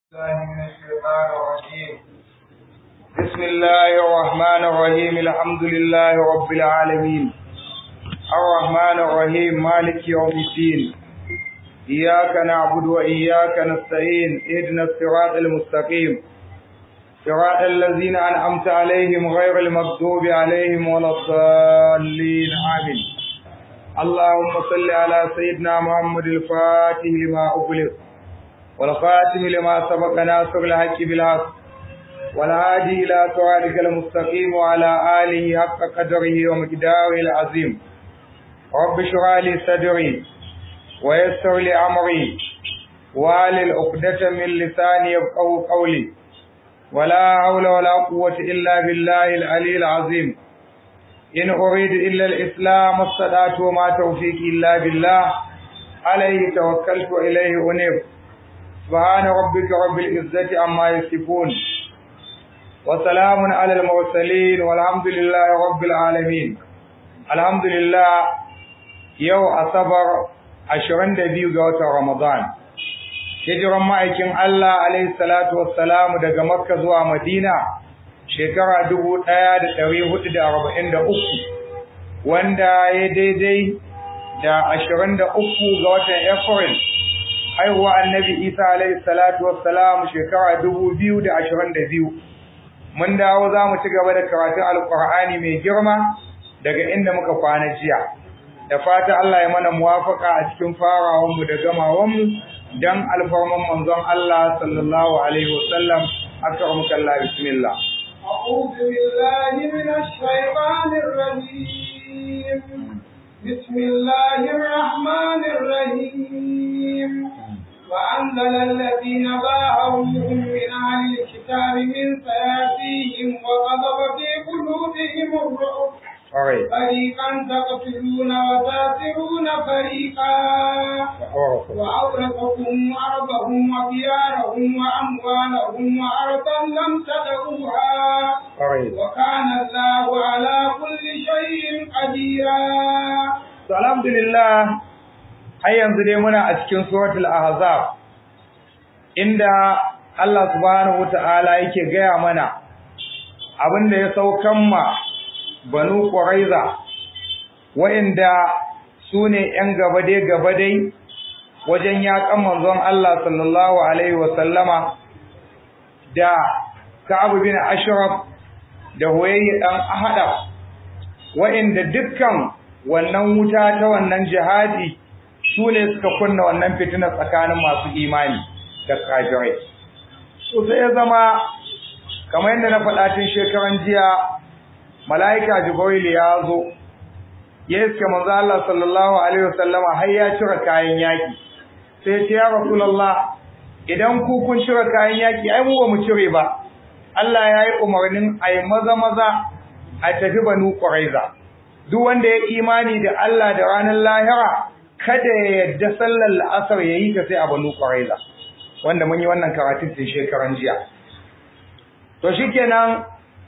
الله من الشيطان الرجيم بسم الله الرحمن الرحيم الحمد لله رب العالمين الرحمن الرحيم مالك يوم الدين إياك نعبد وإياك نستعين اهدنا الصراط المستقيم صراط الذين أنعمت عليهم غير المغضوب عليهم ولا الضالين آمين اللهم صل على سيدنا محمد الفاتح لما أغلق والخاتم لما سبق ناصر الحق بالحق والهادي إلى صراطك المستقيم وعلى آله حق قدره ومقداره العظيم رب اشرح لي صدري ويسر لي أمري واحلل عقدة من لساني يفقهوا قولي ولا حول ولا قوة إلا بالله العلي العظيم إن أريد إلا الإسلام الصلاة وما توفيقي إلا بالله عليه توكلت وإليه أنيب سبحان ربك رب العزة عما يصفون وسلام على المرسلين والحمد لله رب العالمين الحمد لله يو أصبر عشرين دبيو قوة رمضان hijiran ma'aikin Allah alaihi salatu wassalamu daga Makka zuwa Madina shekara dubu ɗaya da ɗari hudu da arba'in da uku wanda ya daidai da ashirin da uku ga watan April haihuwa annabi Isa alaihi salatu wassalam shekara dubu biyu da ashirin da biyu mun dawo za mu ci gaba da karatun alƙur'ani mai girma daga inda muka kwana jiya da fata Allah ya mana muwafaka a cikin farawanmu da gamawanmu dan alfarman manzon Allah sallallahu alaihi wasallam akramaka Allah bismillah أعوذ بالله من الشيطان الرجيم بسم الله الرحمن الرحيم وأنزل الذين باهوهم من أهل الكتاب من سياسيهم وغضب في قلوبهم الرعب فريقا تقتلون وتاسرون فريقا وأورثكم أرضهم وديارهم وأموالهم وأرضا لم تدعوها وكان الله على كل شيء قديرا الحمد لله har yanzu dai muna a cikin suratul ahzab inda Allah subhanahu wataala yake gaya mana abinda ya saukan ma banu quraiza wa'inda sune yan gabade gabadai wajen yakan manzon Allah sallallahu alaihi wa sallama da Ka'ab bin Ashraf da Huwayy dan Ahadab wa'inda dukkan wannan wuta ta wannan jihadi su ne suka kunna wannan fitina tsakanin masu imani da kafirai to sai ya zama kamar yadda na faɗa tun shekaran jiya mala'ika jibril ya zo ya iske manzo Allah sallallahu alaihi wasallama har ya cire kayan yaki sai ya ce ya rasulullah idan ku kun cire kayan yaki ai mu ba mu cire ba Allah ya yi umarnin a yi maza maza a tafi banu quraiza duk wanda ya imani da Allah da ranar lahira kada ya yadda sallar la'asar ya yi ta sai a banu ƙwaraiza wanda mun yi wannan karatun tun shekaran jiya to shi kenan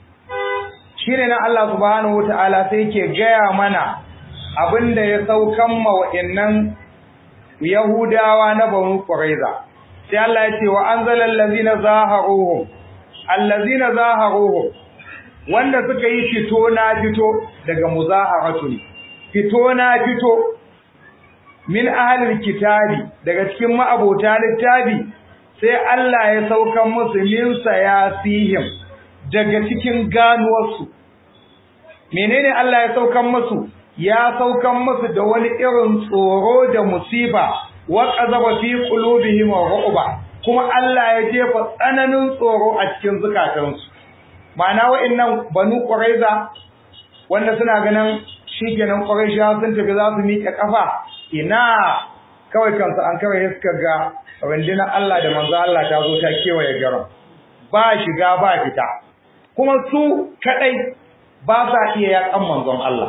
shi ne na Allah subhanahu wa ta'ala sai ke gaya mana abin da ya saukan ma wa'innan yahudawa na banu ƙwaraiza sai Allah ya ce wa an zalar lazina zaharuhum allazina zaharuhum wanda suka yi fito na fito daga muzaharatu ne fito na fito min ahlil kitabi daga cikin ma'abota littafi sai Allah ya saukan musu min sayasihim daga cikin ganuwarsu menene Allah ya saukan musu ya saukan musu da wani irin tsoro da musiba wa qazaba fi qulubihim ru'ba kuma Allah ya jefa tsananin tsoro a cikin zukatansu ma'ana wa'annan banu quraiza wanda suna ganin shikenan quraisha sun tafi za su miƙe kafa ina kawai kansu an kawai suka ga rundunar Allah da manzo Allah ta zo ta kewaye garin ba shiga ba fita kuma su kadai ba sa iya yakan manzon Allah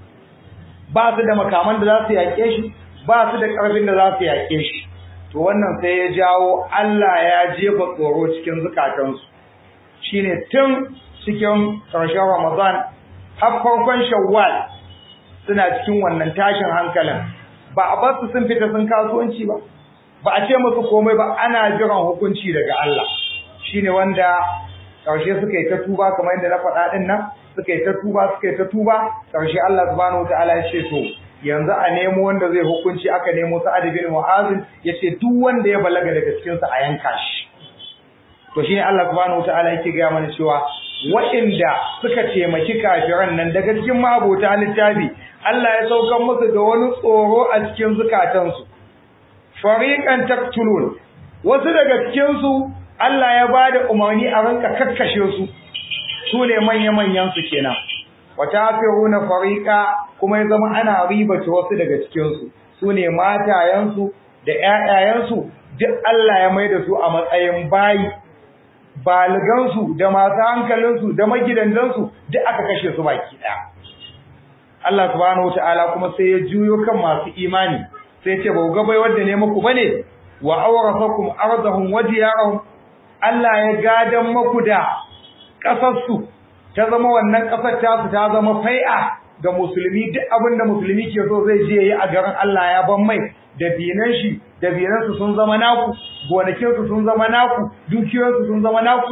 ba su da makaman da za su yake shi ba su da karfin da za su yake shi to wannan sai ya jawo Allah ya jefa tsoro cikin zukatansu shine tun cikin ƙarshen Ramadan har farkon Shawwal suna cikin wannan tashin hankalin ba a basu sun fita sun kasuwanci ba ba a ce musu komai ba ana jiran hukunci daga Allah shine wanda karshe suka yi ta tuba kamar yadda na faɗa din nan suka yi ta tuba suka yi ta tuba karshe Allah subhanahu wataala ya ce to yanzu a nemo wanda zai hukunci aka nemo Sa'ad bin Mu'az yace duk wanda ya balaga daga cikin sa a yanka shi to shine Allah subhanahu wataala yake ga mana cewa waɗanda suka taimaki kafiran nan daga cikin mabota littafi Allah ya saukar musu da wani tsoro a cikin zukatansu fariqan taqtulun wasu daga cikin su Allah ya bada umarni a ranka kakkashe su su ne manya-manyan su kenan wata firuna fariqa kuma ya zama ana ribace wasu daga cikinsu su ne matayensu da ƴaƴayensu duk Allah ya mai da su a matsayin bayi baligansu da masu hankalinsu da magidandansu duk aka kashe su baki ɗaya Allah subhanahu wata'ala kuma sai ya juyo kan masu imani sai ce ba ga bai wanda ne muku bane wa awrasakum ardahum wa diyarahum Allah ya gadan maku da ƙasarsu ta zama wannan ƙasar tasu ta zama fai'a ga musulmi duk abin da musulmi ke so zai je yi a garin Allah ya ban mai da binan shi da binansu sun zama naku gonakinsu sun zama naku dukiyoyinsu sun zama naku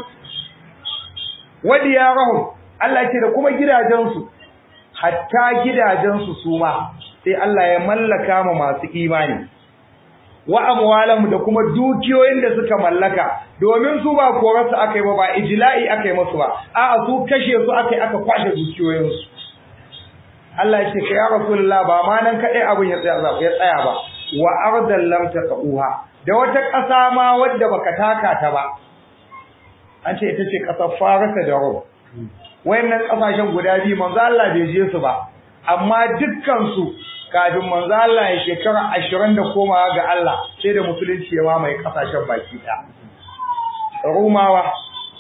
wadi ya rahu Allah ce da kuma gidajensu hatta gidajensu su ma sai Allah ya mallaka ma masu imani wa amwalam da kuma dukiyoyin da suka mallaka domin su ba korarsu akai ba ba ijla'i akai musu ba a'a su kashe su akai aka kwashe dukiyoyinsu Allah ya ce ka ya rasulullah ba ma nan kadai abin ya tsaya ya tsaya ba wa ardan lam taqauha da wata ƙasa ma wadda baka taka ta ba an ce ita ce ƙasar Farisa da Rum wayannan ƙasashen guda biyu manzo Allah bai je su ba amma dukkan su kafin manzo Allah ya shekara 20 da komawa ga Allah sai da musulunci ya mamaye ƙasashen baki ɗaya Rumawa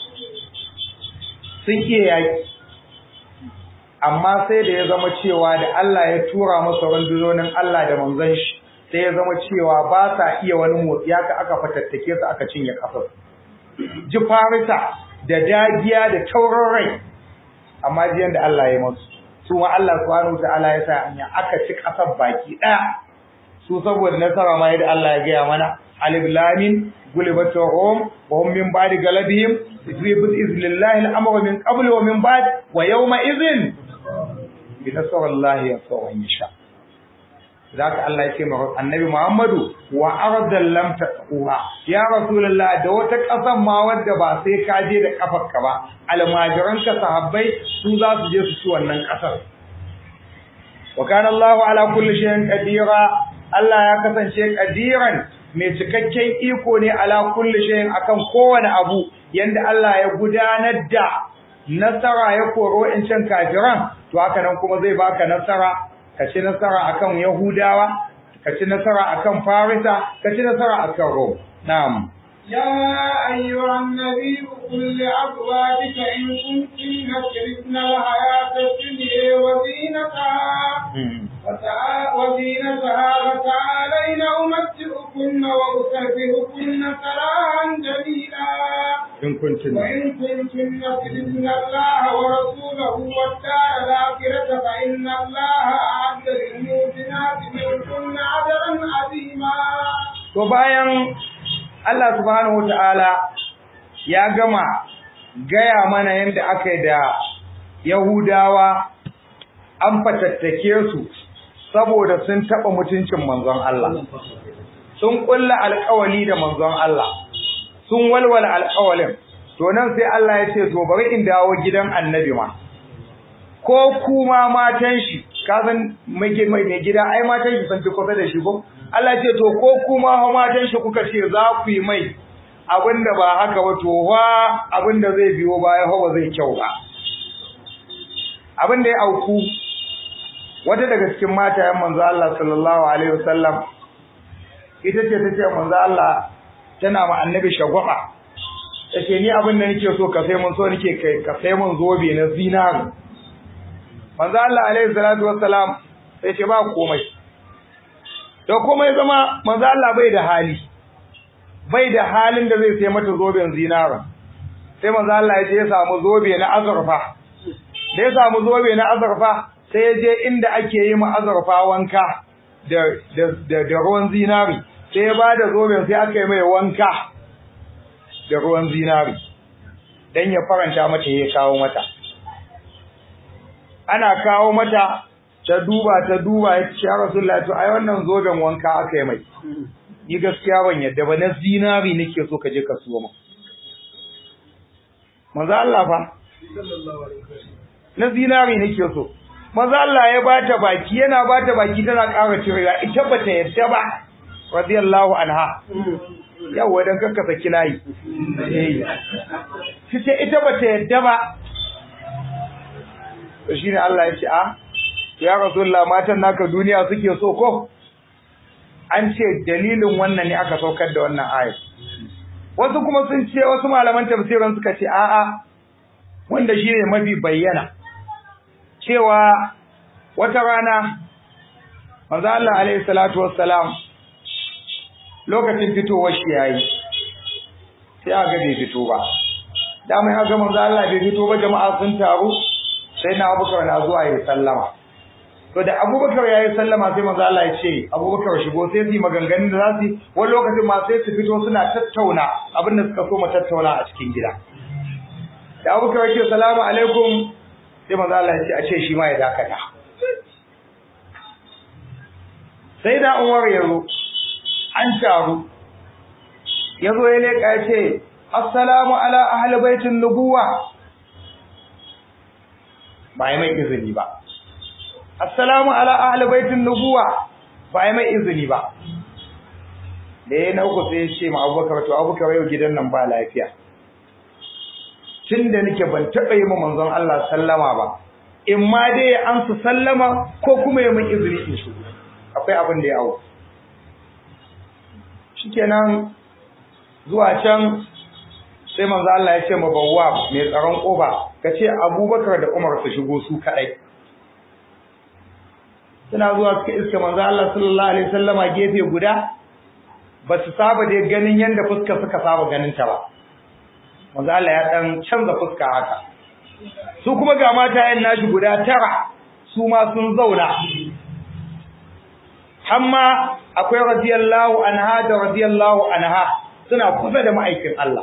sun ke yaki amma sai da ya zama cewa da Allah ya tura masa rundunonin Allah da manzon shi sai ya zama cewa ba sa iya wani motsi haka aka fatattake su aka cinye kafar ji farisa da dagiya da taurin rai amma jiyan da Allah ya masu su ma Allah subhanahu ta'ala ya sa anya aka ci kasar baki daya su saboda nasara ma yadda Allah ya gaya mana alif lam غلبت الروم وهم من بعد غلبهم بإذن الله الأمر من قبل ومن بعد ويومئذ بنصر الله ينصر من يشاء ذاك الله يسمى النبي محمد وأرضا لم تطئوها يا رسول الله da wata ƙasan ma wadda ba sai ka je da kafarka ba almajiran ka sahabbai su za su je su ci wannan ƙasar wa kana Allahu ala kulli shay'in qadira Allah ya kasance qadiran mai cikakken iko ne ala kulli shay'in akan kowane abu yanda Allah ya gudanar da nasara ya koro in can kafiran to haka nan kuma zai baka nasara ka ci nasara akan Yahudawa ka ci nasara akan Farisa ka ci nasara akan Rom na'am يا أيها النبي قل لأزواجك إن كنتن تردن الحياة الدنيا وزينتها وزينتها فتعالين أمتعكن وأسرحكن سراحا جميلا in kuntum وإن كنتن تردن الله ورسوله والدار الآخرة فإن الله أعد للمؤمنات منكن أجرا عظيما to bayan Allah subhanahu wataala ya gama gaya mana yadda aka yi da Yahudawa an fatattake su saboda sun taɓa mutuncin manzon Allah sun ƙulla alƙawali da manzon Allah sun walwala alƙawalin to nan sai Allah ya ce to bari in dawo gidan annabi ma ko kuma matan shi ka san mai gida ai matan shi sun fi kusa da shi ko Allah ce to ko kuma ha matan shi kuka ce za ku yi mai abinda ba haka ba to wa abinda zai biyo baya fa ba zai kyau ba abinda ya auku wata daga cikin matayen manzo Allah sallallahu alaihi wasallam ita ce tace manzo Allah tana ma annabi shagwaba tace ni abin da nake so ka sai mun so nake kai ka sai mun zobe na zinari manzo Allah alaihi salatu wassalam sai ce ba komai to komai zama manzo Allah bai da hali bai da halin da zai sai mata zoben zinara sai manzo Allah ya je ya samu zobe na azurfa da ya samu zobe na azurfa sai ya je inda ake yi ma azurfa wanka da da da ruwan zinari sai sai ya bada zoben sai aka yi mai wanka da ruwan zinari dan ya faranta mata ya kawo mata ana kawo mata ta duba ta duba ya ce ya rasulullahi to ai wannan zoben wanka aka yi mai ni gaskiya ban yadda ba na zinari nake so ka je ka siyo mu manzo Allah fa na zinari nake so manzo Allah ya bata baki yana bata baki tana ƙara cirewa ita bata yadda ba radiyallahu anha yawa dan kanka saki layi eh ita ita bata yadda ba to shine Allah ya ce a ya rasulullah matan naka duniya suke so ko an ce dalilin wannan ne aka saukar da wannan ayat wasu kuma sun ce wasu malaman tafsirin suka ce a'a wanda shine mafi bayyana cewa wata rana manzo Allah alaihi salatu wassalam lokacin fitowar shi yayi sai aka bai fito ba da mai aka manzo Allah bai fito ba jama'a sun taru sai na Abubakar na zuwa ya sallama to da Abubakar yayi sallama sai manzo Allah ya ce Abubakar shigo sai su maganganun da za su wani lokacin ma sai su fito suna tattauna abin da suka so mu tattauna a cikin gida da Abubakar ya ce salamu alaikum sai manzo Allah ya ce a ce shi ma ya dakata sai da Umar ya zo an taru ya zo ya leka ya ce assalamu ala ahli baitin nubuwa ba yi mai izini ba assalamu ala ahli baitin nubuwa ba yi mai izini ba da ya na uku sai ya ce ma abubakar to abubakar yau gidan nan ba lafiya tun da nake ban taɓa yi ma manzon Allah sallama ba in ma dai ya amsa sallama ko kuma ya min izini in shigo akwai abin da ya hau shikenan zuwa can sai manzo Allah ya ce ma bawwa mai tsaron koba kace Abubakar da Umar su shigo su kadai suna zuwa suka iska manzo Allah sallallahu alaihi wasallama gefe guda ba su saba da ganin yanda fuska suka saba ganin ta ba manzo Allah ya dan canza fuska haka su kuma ga mata yan nashi guda tara su ma sun zauna hamma akwai radiyallahu anha da radiyallahu anha suna kusa da ma'aikin Allah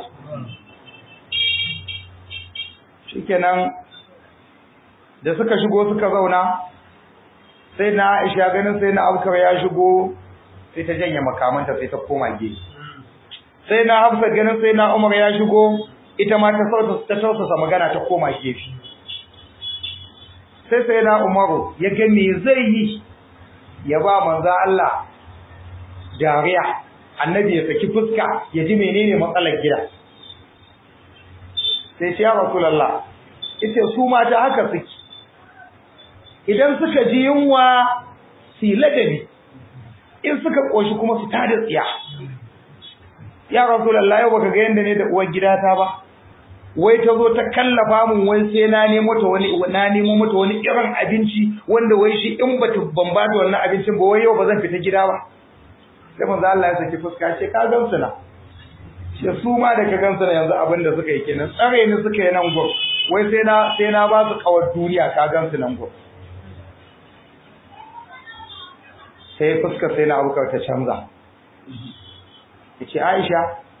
shikenan da suka shigo suka zauna sai na Aisha ganin sai na Abubakar ya shigo sai ta janye makamanta sai ta koma gefe sai na Hafsa ganin sai na Umar ya shigo ita ma ta sauta ta tausasa magana ta koma gefe sai sai na Umaru ya ga me zai yi ya ba manzo Allah dariya annabi ya saki fuska ya ji menene matsalar gida sai ce ya rasulullah ita su mata haka suke idan suka ji yunwa su ladabi in suka koshi kuma su tada tsiya ya rasulullah yau baka ga yanda ne da uwar gidata ba wai ta zo ta kallafa mun wai sai na nemo ta wani na nemo mata wani irin abinci wanda wai shi in bata ban ba da wannan abincin ba wai yau ba zan fita gida ba sai manzo Allah ya saki fuska ce ka gamsu na shi su ma da ka gamsu na yanzu abin da suka yi kenan tsare ni suka yi nan gur wai sai na sai na ba su kawar duniya ka gamsu nan gur sai fuskar sai na abukar ta canza yace Aisha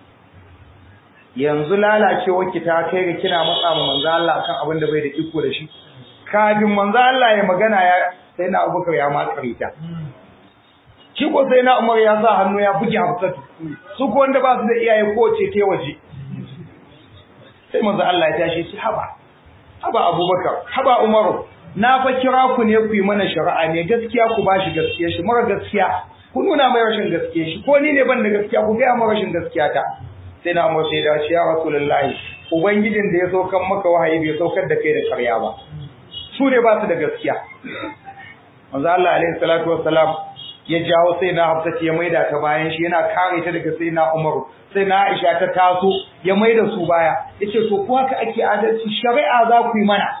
yanzu lalacewar ki ta kai ga kina matsa ma manzo Allah kan abin da bai da iko da shi kafin manzo Allah ya magana ya sai na Abubakar ya makare ta shi ko sai na Umar ya sa hannu ya buge Hafsatu su ko wanda ba su da iyaye ko ce ta waje sai manzo Allah ya tashi shi haba haba Abubakar haba Umaru na fa kira ku ne ku yi mana shari'a ne gaskiya ku bashi gaskiya shi mara gaskiya ku nuna mai rashin gaskiya shi ko ni ne ban da gaskiya ku ga mai rashin gaskiya ta sai na mu sai da shi ya rasulullahi ubangijin da ya saukar maka wahayi bai saukar da kai da karya ba su ne ba su da gaskiya manzo Allah alaihi salatu wassalam ya jawo sai na Hafsat ya maida ta bayan shi yana kare ta daga sai na Umar sai na Aisha ta taso ya maida su baya yace to ko haka ake adalci shari'a za ku yi mana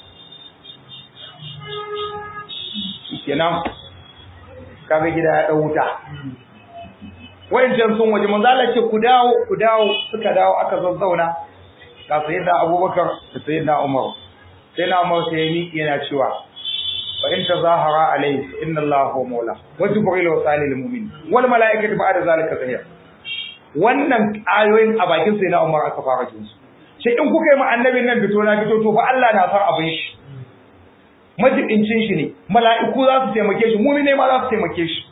kenan kaga gida ya dau wuta wayancan sun waje manzo Allah ce ku dawo ku dawo suka dawo aka zazzauna ga sayyidina Abubakar da sayyidina Umar sayyidina Umar sai ya miƙe yana cewa fa in tazahara alayhi inna allaha huwa mawla wa jibril wa salil mu'min wal malaikatu ba'da zalika zahir wannan ayoyin a bakin sai na Umar aka fara jin su sai in kuka yi ma annabin nan fito na fito to fa Allah na san abin shi majibincin shi ne mala'iku za su taimake shi mu'mine ma za su taimake shi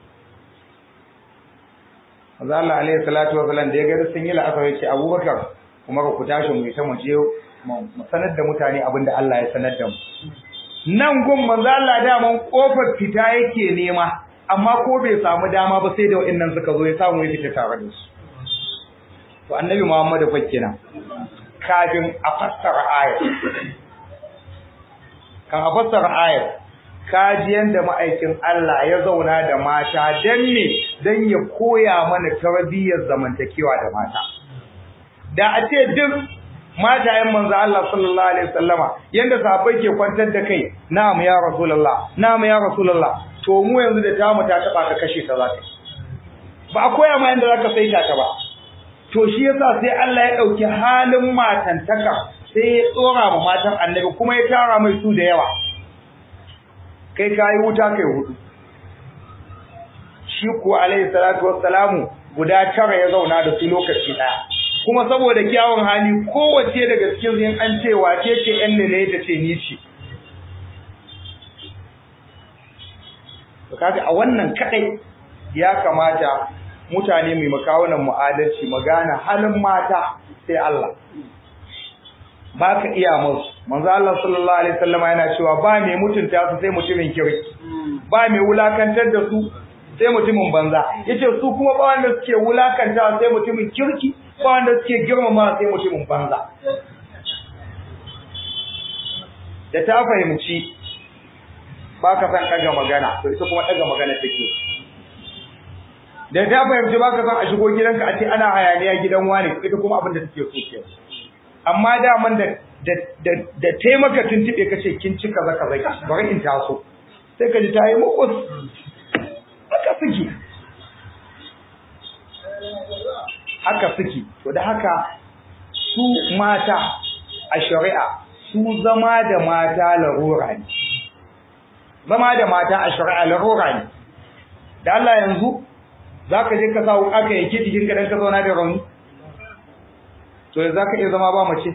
Manzo Allah alaihi salatu wa salam da ya ga sun yi la'asar ya ce Abubakar kuma ku tashi mu ta mu je mu sanar da mutane abin da Allah ya sanar da mu nan gun manzo Allah da mun kofar fita yake nema amma ko bai samu dama ba sai da wa'annan suka zo ya samu ya fita tare da su to annabi Muhammad fa kenan kafin a fassara ayat kan a fassara ayat kaji yanda ma'aikin Allah ya zauna da mata dan ne dan ya koya mana tarbiyyar zamantakewa da mata da a ce duk matayen manzo Allah sallallahu alaihi wasallama yanda sahabbai ke kwantar da kai na'am ya rasulullah na'am ya rasulullah to mu yanzu da tamu ta taba ka kashe ta zaka ba a koya ma yanda zaka saita ta ba to shi yasa sai Allah ya dauki halin matantaka sai ya tsora ma matan annabi kuma ya tara mai su da yawa kai kai wuta kai hudu shi kuwa alaihi salatu wassalamu guda tara ya zauna da su lokaci daya kuma saboda kyawun hali kowace daga cikin yin an ce wace ce yan lele ta ce ni ce to kaga a wannan kadai ya kamata mutane mai makawunan mu'adalci magana halin mata sai Allah baka iya musu manzo Allah sallallahu alaihi wasallama yana cewa ba mai mutunta su sai mutumin kirki ba mai wulakantar da su sai mutumin banza yace su kuma ba wanda suke wulakanta sai mutumin kirki ba wanda suke girmama sai mutumin banza da ta fahimci ba ka san ɗaga magana to ita kuma ɗaga magana take da ta fahimci ba ka san a shigo gidanka a ce ana hayaniya gidan wani ita kuma abin da take so ke amma daman da da da taimaka tuntube ka ce kin ci kaza kaza bari in taso sai ka ji ta yi mukus haka suke haka suke to da haka su mata a shari'a su zama da mata larura ne zama da mata a shari'a larura ne da Allah yanzu zaka je ka sa wuka ka yake jikin ka dan ka zauna da rauni to yanzu zaka iya zama ba mace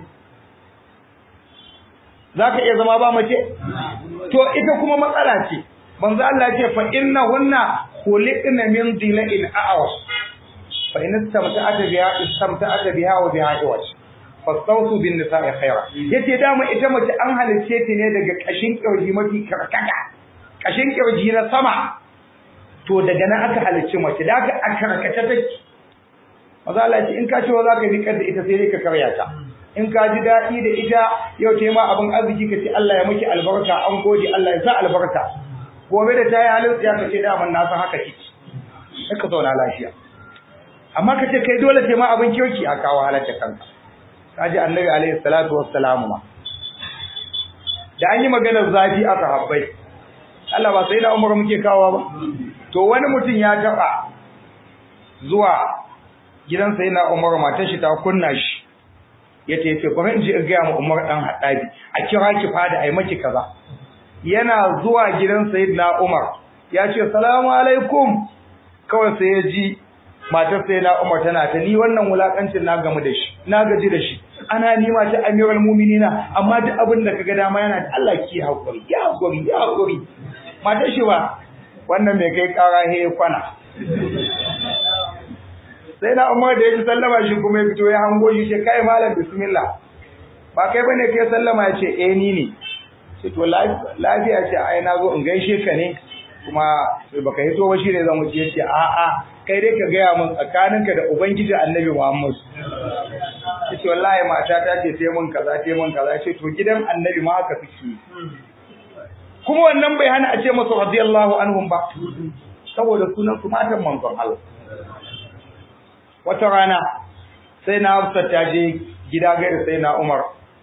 zaka iya zama ba mace to ita kuma matsala ce manzo Allah ya ce fa innahunna khuliqna min dhila'in a'was fa in istamta'ata biha istamta'ata biha wa biha iwaj fastawsu bin nisa'i khaira yace dama ita mace an halice ta ne daga kashin kirji mafi karkata kashin kirji na sama to daga nan aka halicci mace da aka a karkata take maza Allah ce in ka ce za ka bi da ita sai dai ka karya ta in ka ji daɗi da ita yau ce ma abin arziki ka ce Allah ya miki albarka an gode Allah ya sa albarka gobe da ta yi halin tsiya ka ce daman na san haka kike sai ka zauna lafiya amma ka ce kai dole sai ma abin kirki a kawo halarta kanka kaji annabi alaihi salatu wassalamu ma da an yi maganar zafi a sahabbai Allah ba sai na umar muke kawo ba to wani mutum ya taba zuwa gidan sai na umar matar shi ta kunna shi ya ce ce bari in ji in gaya ma umar dan haɗabi a kira ki fada a yi maki kaza yana zuwa gidan sayyidina umar ya ce salamu alaikum kawai sai ya ji matar sai na Umar tana ta ni wannan wulakancin na gamu da shi na gaji da shi ana nima ta amiral mu'minina amma duk abin da kaga dama yana da Allah ki hakuri ya hakuri ya hakuri matar shi ba wannan mai kai kara he kwana sai na Umar da ya ji sallama shi kuma ya fito ya hango shi ce kai malam bismillah ba kai bane kai sallama ya ce eh ni ne ce to lafiya ce ai na zo in gaishe ka ne kuma baka hito ba shi ne zan wuce yace a a kai dai ka gaya mun tsakaninka da ubangiji annabi Muhammad yace wallahi mata ta ce sai mun kaza sai mun kaza yace to gidan annabi ma haka suke kuma wannan bai hana a ce masa radiyallahu anhum ba saboda sunan su matan manzon Allah wata rana sai na Hafsa ta je gida gaira sai na Umar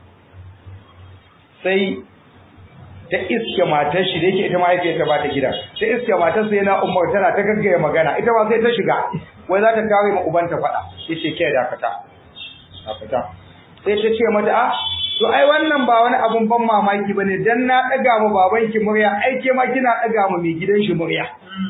sai ta iske matar shi da yake ita mahaifiyarta ba ta gida ta iske matar sai na umar tana ta gaggaya magana ita ma sai ta shiga wai za ta kare ma ubanta faɗa ya ce ke dakata dakata sai ta ce mata a to ai wannan ba wani abun ban mamaki bane dan na daga mu babanki murya ai ke ma kina daga mu mai gidan shi murya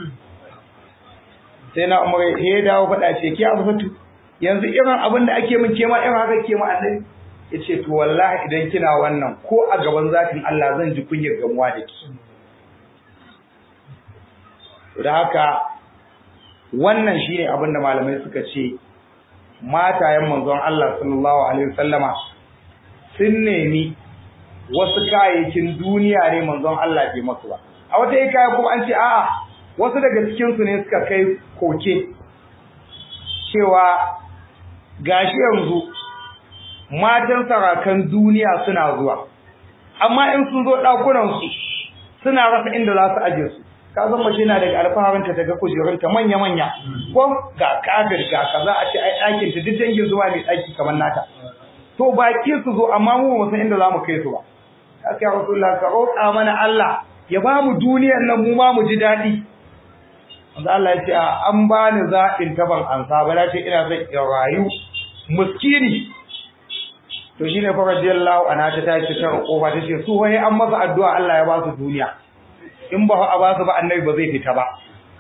sai na umar ya dawo faɗa ce ke Hafsatu yanzu irin abin da ake min ke ma irin haka ke ma annabi yace to wallahi idan kina wannan ko a gaban zatin Allah zan ji kunyar gamuwa da ki da haka wannan shine abin da malamai suka ce matayen manzon Allah sallallahu alaihi wasallama sun nemi wasu kayayyakin duniya ne manzon Allah bai masu ba a wata yi kaya kuma an ce a'a wasu daga cikin su ne suka kai koke cewa gashi yanzu matan sarakan duniya suna zuwa amma in sun zo ɗakunan su suna rasa inda za su aje su ka san mace na daga alfaharinta ta ga kujerunta manya-manya ko ga kafir ga kaza a ce ai ɗakin ta duk dangin zuwa mai ɗaki kamar nata to baki su zo amma mu ba san inda za mu kai su ba haka ya rasulullah ka roƙa mana Allah ya ba mu duniyar nan mu ma mu ji daɗi wanda Allah ya ce an ba ni zaɓin taban ansa ba na ce ina son in rayu muskini to shine fa radiyallahu anha ta tashi ta kofa ta ce su wai an masa addu'a Allah ya ba su duniya in ba a ba su ba annabi ba zai fita ba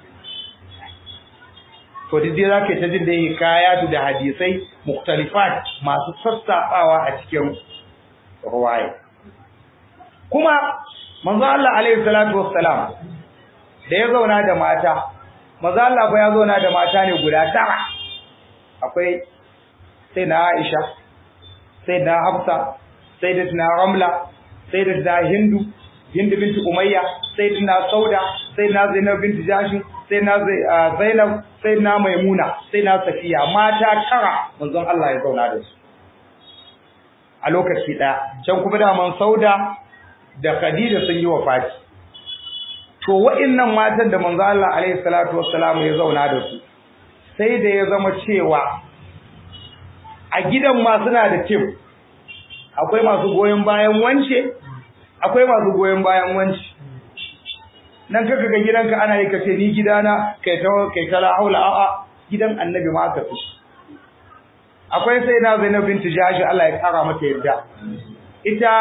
to duk dai zaka ta jin da yake kaya da hadisai mukhtalifat masu sassafawa a cikin ruwaya kuma manzo Allah alaihi salatu wassalam da ya zauna da mata manzo Allah fa ya zauna da mata ne guda tara akwai sai na Aisha sai na Hafsa sai da na Ramla sai da na Hindu Hindu binti Umayya sai da na Sauda sai na Zainab binti Jashi sai na Zainab sai na Maimuna sai na Safiya mata tara manzon Allah ya zauna da su a lokaci daya can kuma da man Sauda da Khadija sun yi wafati to wa'annan matan da manzo Allah alaihi salatu wassalam ya zauna da su sai da ya zama cewa a gidan ma suna da tim akwai masu goyon bayan wance akwai masu goyon bayan wance nan kaga ga gidanka ana yi kace ni gidana kai ta kai ta la haula a'a gidan annabi ma ka fi akwai sai na Zainab binti Jashi Allah ya kara mata yarda ita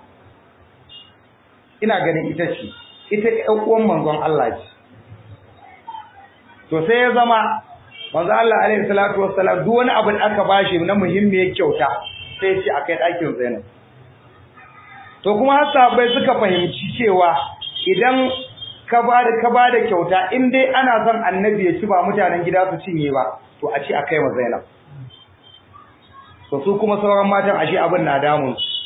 ina ganin ita ce ita ɗan uwan manzon Allah ce to sai ya zama manzo Allah alaihi salatu wassalam duk wani abu da aka bashi na muhimmiyar kyauta sai ya ce akai ɗakin Zainab to kuma har sahabbai suka fahimci cewa idan ka ba da ka ba da kyauta in dai ana son annabi ya ci ba mutanen gida su cinye ba to a ce akai ma Zainab to su kuma sauran matan ashe abin na damun su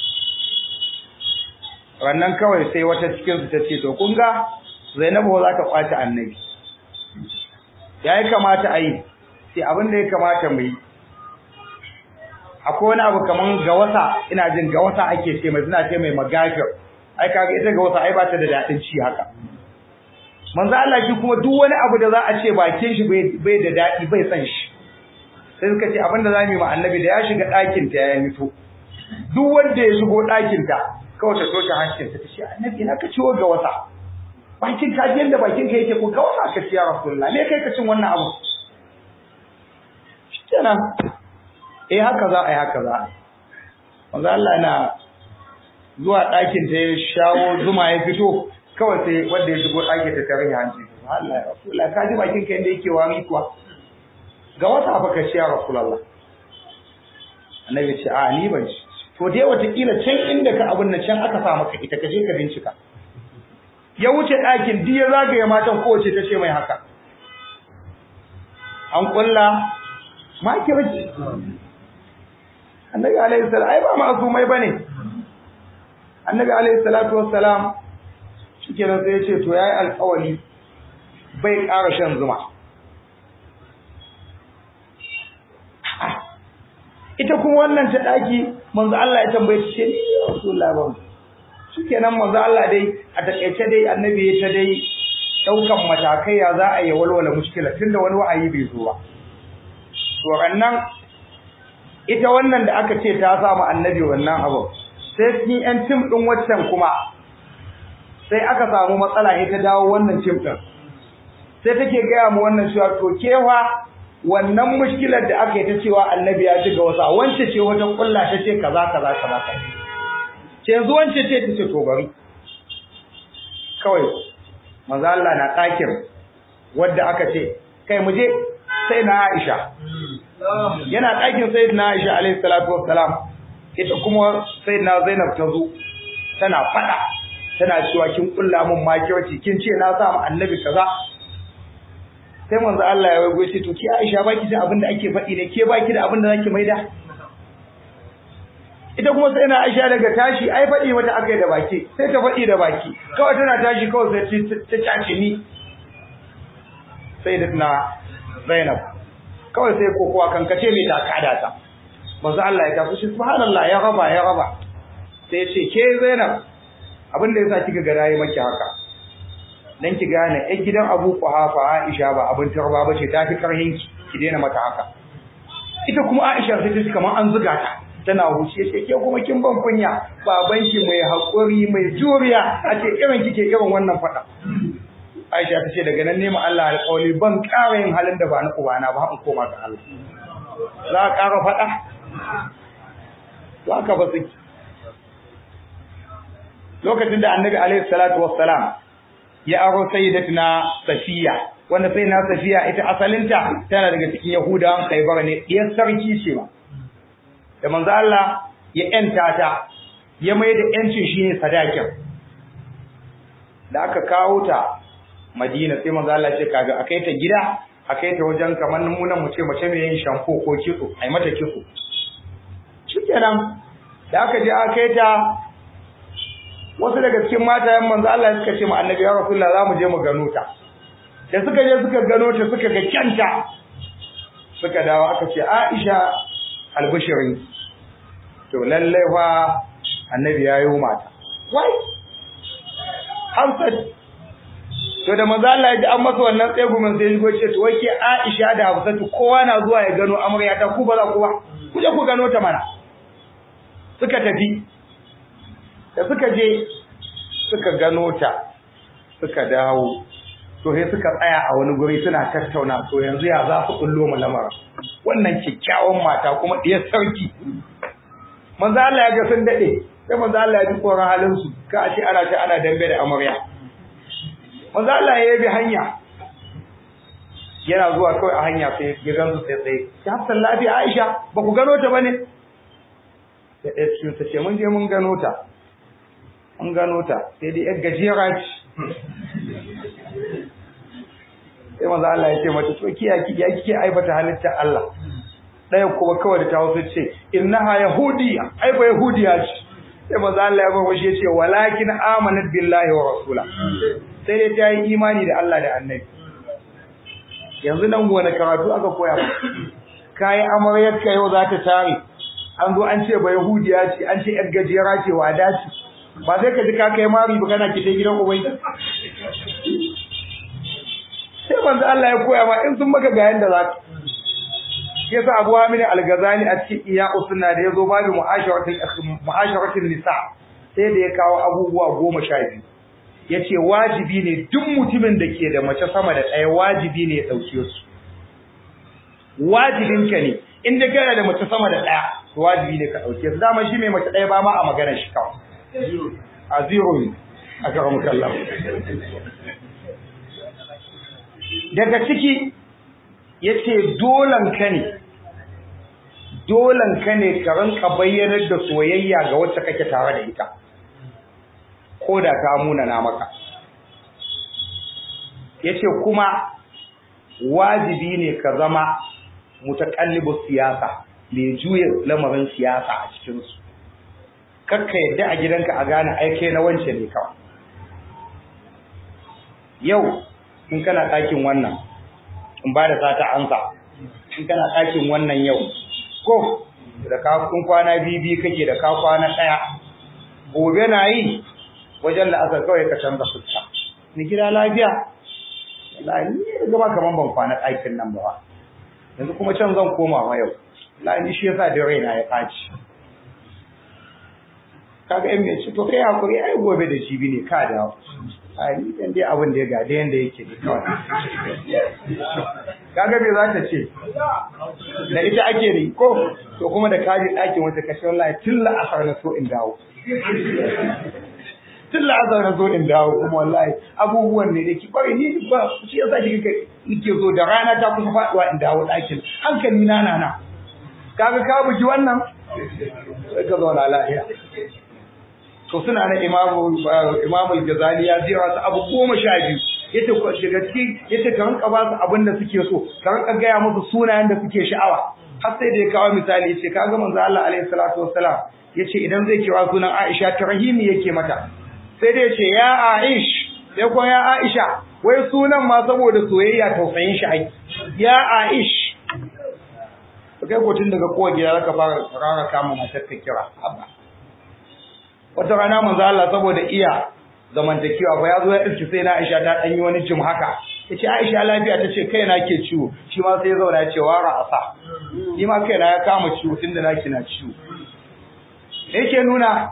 rannan kawai sai wata cikin su ta ce to kun ga Zainabu za ta kwace annabi yayi kamata a yi sai abin da ya kamata mu yi akwai wani abu kaman gawasa ina jin gawasa ake ce mai suna ce mai magafir ai kaga ita gawasa ai ba ta da dadin ci haka manzo Allah shi kuma duk wani abu da za a ce bakin shi bai da dadi bai san shi sai suka ce abin da zamu yi ma annabi da ya shiga ɗakin ta ya mito duk wanda ya shigo ɗakin ta kawai ta toshe hancinta ta ce annabi ina ka ciwo ga wasa bakin ka da bakin ka yake ko ga wasa ka ciya rasulullah me kai ka cin wannan abu kenan eh haka za a yi haka za manzo Allah yana zuwa ɗakin ta ya shawo zuma ya fito kawai sai wanda ya shigo ɗakin ta tare hanci Allah ya rasulullah ka ji bakin ka inda yake wani kuwa ga wasa fa ka ciya rasulullah annabi ce a ni ban ci to dai watakila can inda ka abin nan can aka sa maka ita ka je ka bincika ya wuce ɗakin duk ya zagaye matan kowace ta ce mai haka an kulla makirci annabi alaihi salam ai ba masumai bane annabi alaihi salatu wassalam shikenan sai ya ce to yayi alƙawari bai ƙara shan zuma ita kuma wannan ta daki manzo Allah ya tambaye shi ne Rasulullah ba shikenan manzo Allah dai a takeice dai annabi ya ta dai daukan matakai ya za a yi walwala mushkila tunda wani wa'ayi bai zo ba to rannan ita wannan da aka ce ta samu annabi wannan abu sai cikin yan tim din waccan kuma sai aka samu matsala ita dawo wannan tim din sai take gaya mu wannan cewa to kewa wannan mushkilar da aka yi ta cewa annabi ya shiga wasa wance ce wajen kulla ta ce kaza kaza kaza ce yanzu wance ce ta ce to bari kawai manzo Allah na ɗakin wadda aka ce kai mu je sai na Aisha yana ɗakin sai na Aisha alaihi salatu wassalam ita kuma sai na Zainab ta zo tana fada tana cewa kin kulla mun makirci kin ce na sa mu annabi kaza sai manzo Allah ya wago ce to ki Aisha baki da abin da ake faɗi ne ke baki da abin da zaki maida ita kuma sai na Aisha daga tashi ai faɗi mata akai da baki sai ta faɗi da baki kawai tana tashi kawai sai ta cace ni sai da na Zainab kawai sai kokowa kankace mai ta kada ta manzo Allah ya tafi subhanallah ya raba ya raba sai ce ke Zainab abin da yasa kika ga rayi maki haka dan ki gane ai gidan Abu Quhafa Aisha ba abin tarba bace ta fi karhin ki ki daina mata haka ita kuma Aisha sai ta kamar an zuga ta tana huce ce ke kuma kin ban kunya baban ki mai hakuri mai juriya a ce irin kike irin wannan fada Aisha ta ce daga nan ne mu Allah alƙawari ban ƙara yin halin da ba na ubana ba in koma ga Allah za ka ƙara fada to haka ba su lokacin da annabi alaihi salatu wassalam ya aro sayyidatina safiya wanda sai na safiya ita asalinta tana daga cikin yahudawan khaybar ne diyar sarki ce ba da manzo Allah ya yanta ta ya mai da yancin shine sadakin da aka kawo ta Madina sai manzo Allah ce kaga akai ta gida akai ta wajen kamar numunan mu ce mace mai yin shampo ko kitso ai mata kitso shikenan da aka je akai ta wasu daga cikin matayen manzo Allah suka ce ma annabi ya rasulullah za mu je mu gano ta da suka je suka gano ta suka ga kyanta suka dawo aka ce Aisha albishirin to lalle fa annabi ya yi mata wai Hamsat to da manzo Allah ya ji an masa wannan tsegumin sai ya ce to wai ke Aisha da Hafsatu kowa na zuwa ya gano amarya ta ku ba za ku ba ku je ku gano ta mana suka tafi da suka je suka gano ta suka dawo to sai suka tsaya a wani guri suna tattauna to yanzu ya za su kullo mu lamarin wannan kyakkyawan mata kuma diyar sarki manzo Allah ya ga sun dade sai manzo Allah ya ji koran halin su ka a ce ana ce ana dambe da amarya manzo Allah ya bi hanya yana zuwa kawai a hanya sai ya gansu sai sai ya hafsan lafiya Aisha ba ku gano ta bane sai ɗaya cikin ta ce mun je mun gano ta an gano ta sai dai yar gajera ce sai maza Allah ya ce mata to kiya ki ya kike aibata halittar Allah ɗaya kuma kawai da ta wasu ce innaha yahudiya ai ba yahudiya ce sai maza Allah ya bawa shi ya ce walakin amanat billahi wa rasula sai dai ta yi imani da Allah da annabi yanzu nan wani karatu aka koya ba kayi amaryar ka yau za ta tare an zo an ce ba yahudiya ce an ce yar gajera ce wada ce ba sai ka ji ka kai mari ba kana kite gidan ubai sai manzo Allah ya koya ma in sun maka ga yanda za ka yasa Abu Hamid Al-Ghazali a cikin iya usunna da yazo babu mu'asharatul mu'asharatul nisa sai da ya kawo abubuwa goma sha biyu yace wajibi ne duk mutumin da ke da mace sama da ɗaya wajibi ne ya dauke su wajibinka ne in da kana da mace sama da ɗaya to wajibi ne ka dauke su dama shi mai mace ɗaya ba ma a magana shi kawai a zero ne a karamar kallon daga ciki ya ce dolanka ne dolanka ne ka ranka bayyanar da soyayya ga wacce kake tare da ita ko da ta munana maka ya ce kuma wajibi ne ka zama mutakallibu siyasa mai juya lamarin siyasa a cikinsu kakka yadda a gidanka a gane aike na wance ne kawai yau in kana ɗakin wannan in ba da sata ansa in kana ɗakin wannan yau ko da ka kun kwana bibi kake da ka kwana ɗaya gobe na yi wajen la'asar kawai ka canza fuska ni gida lafiya wallahi ni gama kaman ban kwana ɗakin nan ba yanzu kuma can zan koma ma yau wallahi ni shi yasa da raina ya ɓaci kaga in mai ci to kai hakuri ai gobe da jibi ne ka dawo a ni dan dai abin da ya gade yanda yake ne kawai kaga me za ta ce da ita ake ne ko to kuma da kaji ɗakin wata kashe wallahi tun la'asar na so in dawo tun la'asar na so in dawo kuma wallahi abubuwan ne da ki bari ni ba shi yasa ki ga nake zo da rana ta kusa faduwa in dawo ɗakin hankali na nana kaga ka buji wannan sai ka zauna lafiya to suna na imamu imamu al-Ghazali ya jira su abu goma sha biyu yace ko daga cikin yace ka rinka ba su abin da suke so ka rinka gaya musu sunayen da suke sha'awa har sai da ya kawo misali yace kaga manzo Allah alaihi salatu wassalam yace idan zai kira sunan Aisha ta rahimi yake mata sai da yace ya Aish sai ko ya Aisha wai sunan ma saboda soyayya tausayin shi ai ya Aish kai ko tun daga kowa gida zaka fara rara kama matar ka kira abba wata rana manzo Allah saboda iya zamantakewa fa yazo ya iski sai na Aisha ta dan yi wani jim haka yace Aisha lafiya tace kai na ke ciwo shi ma sai ya zauna ya ce wara asa shi ma kai na ya kama ciwo tunda naki na ciwo yake nuna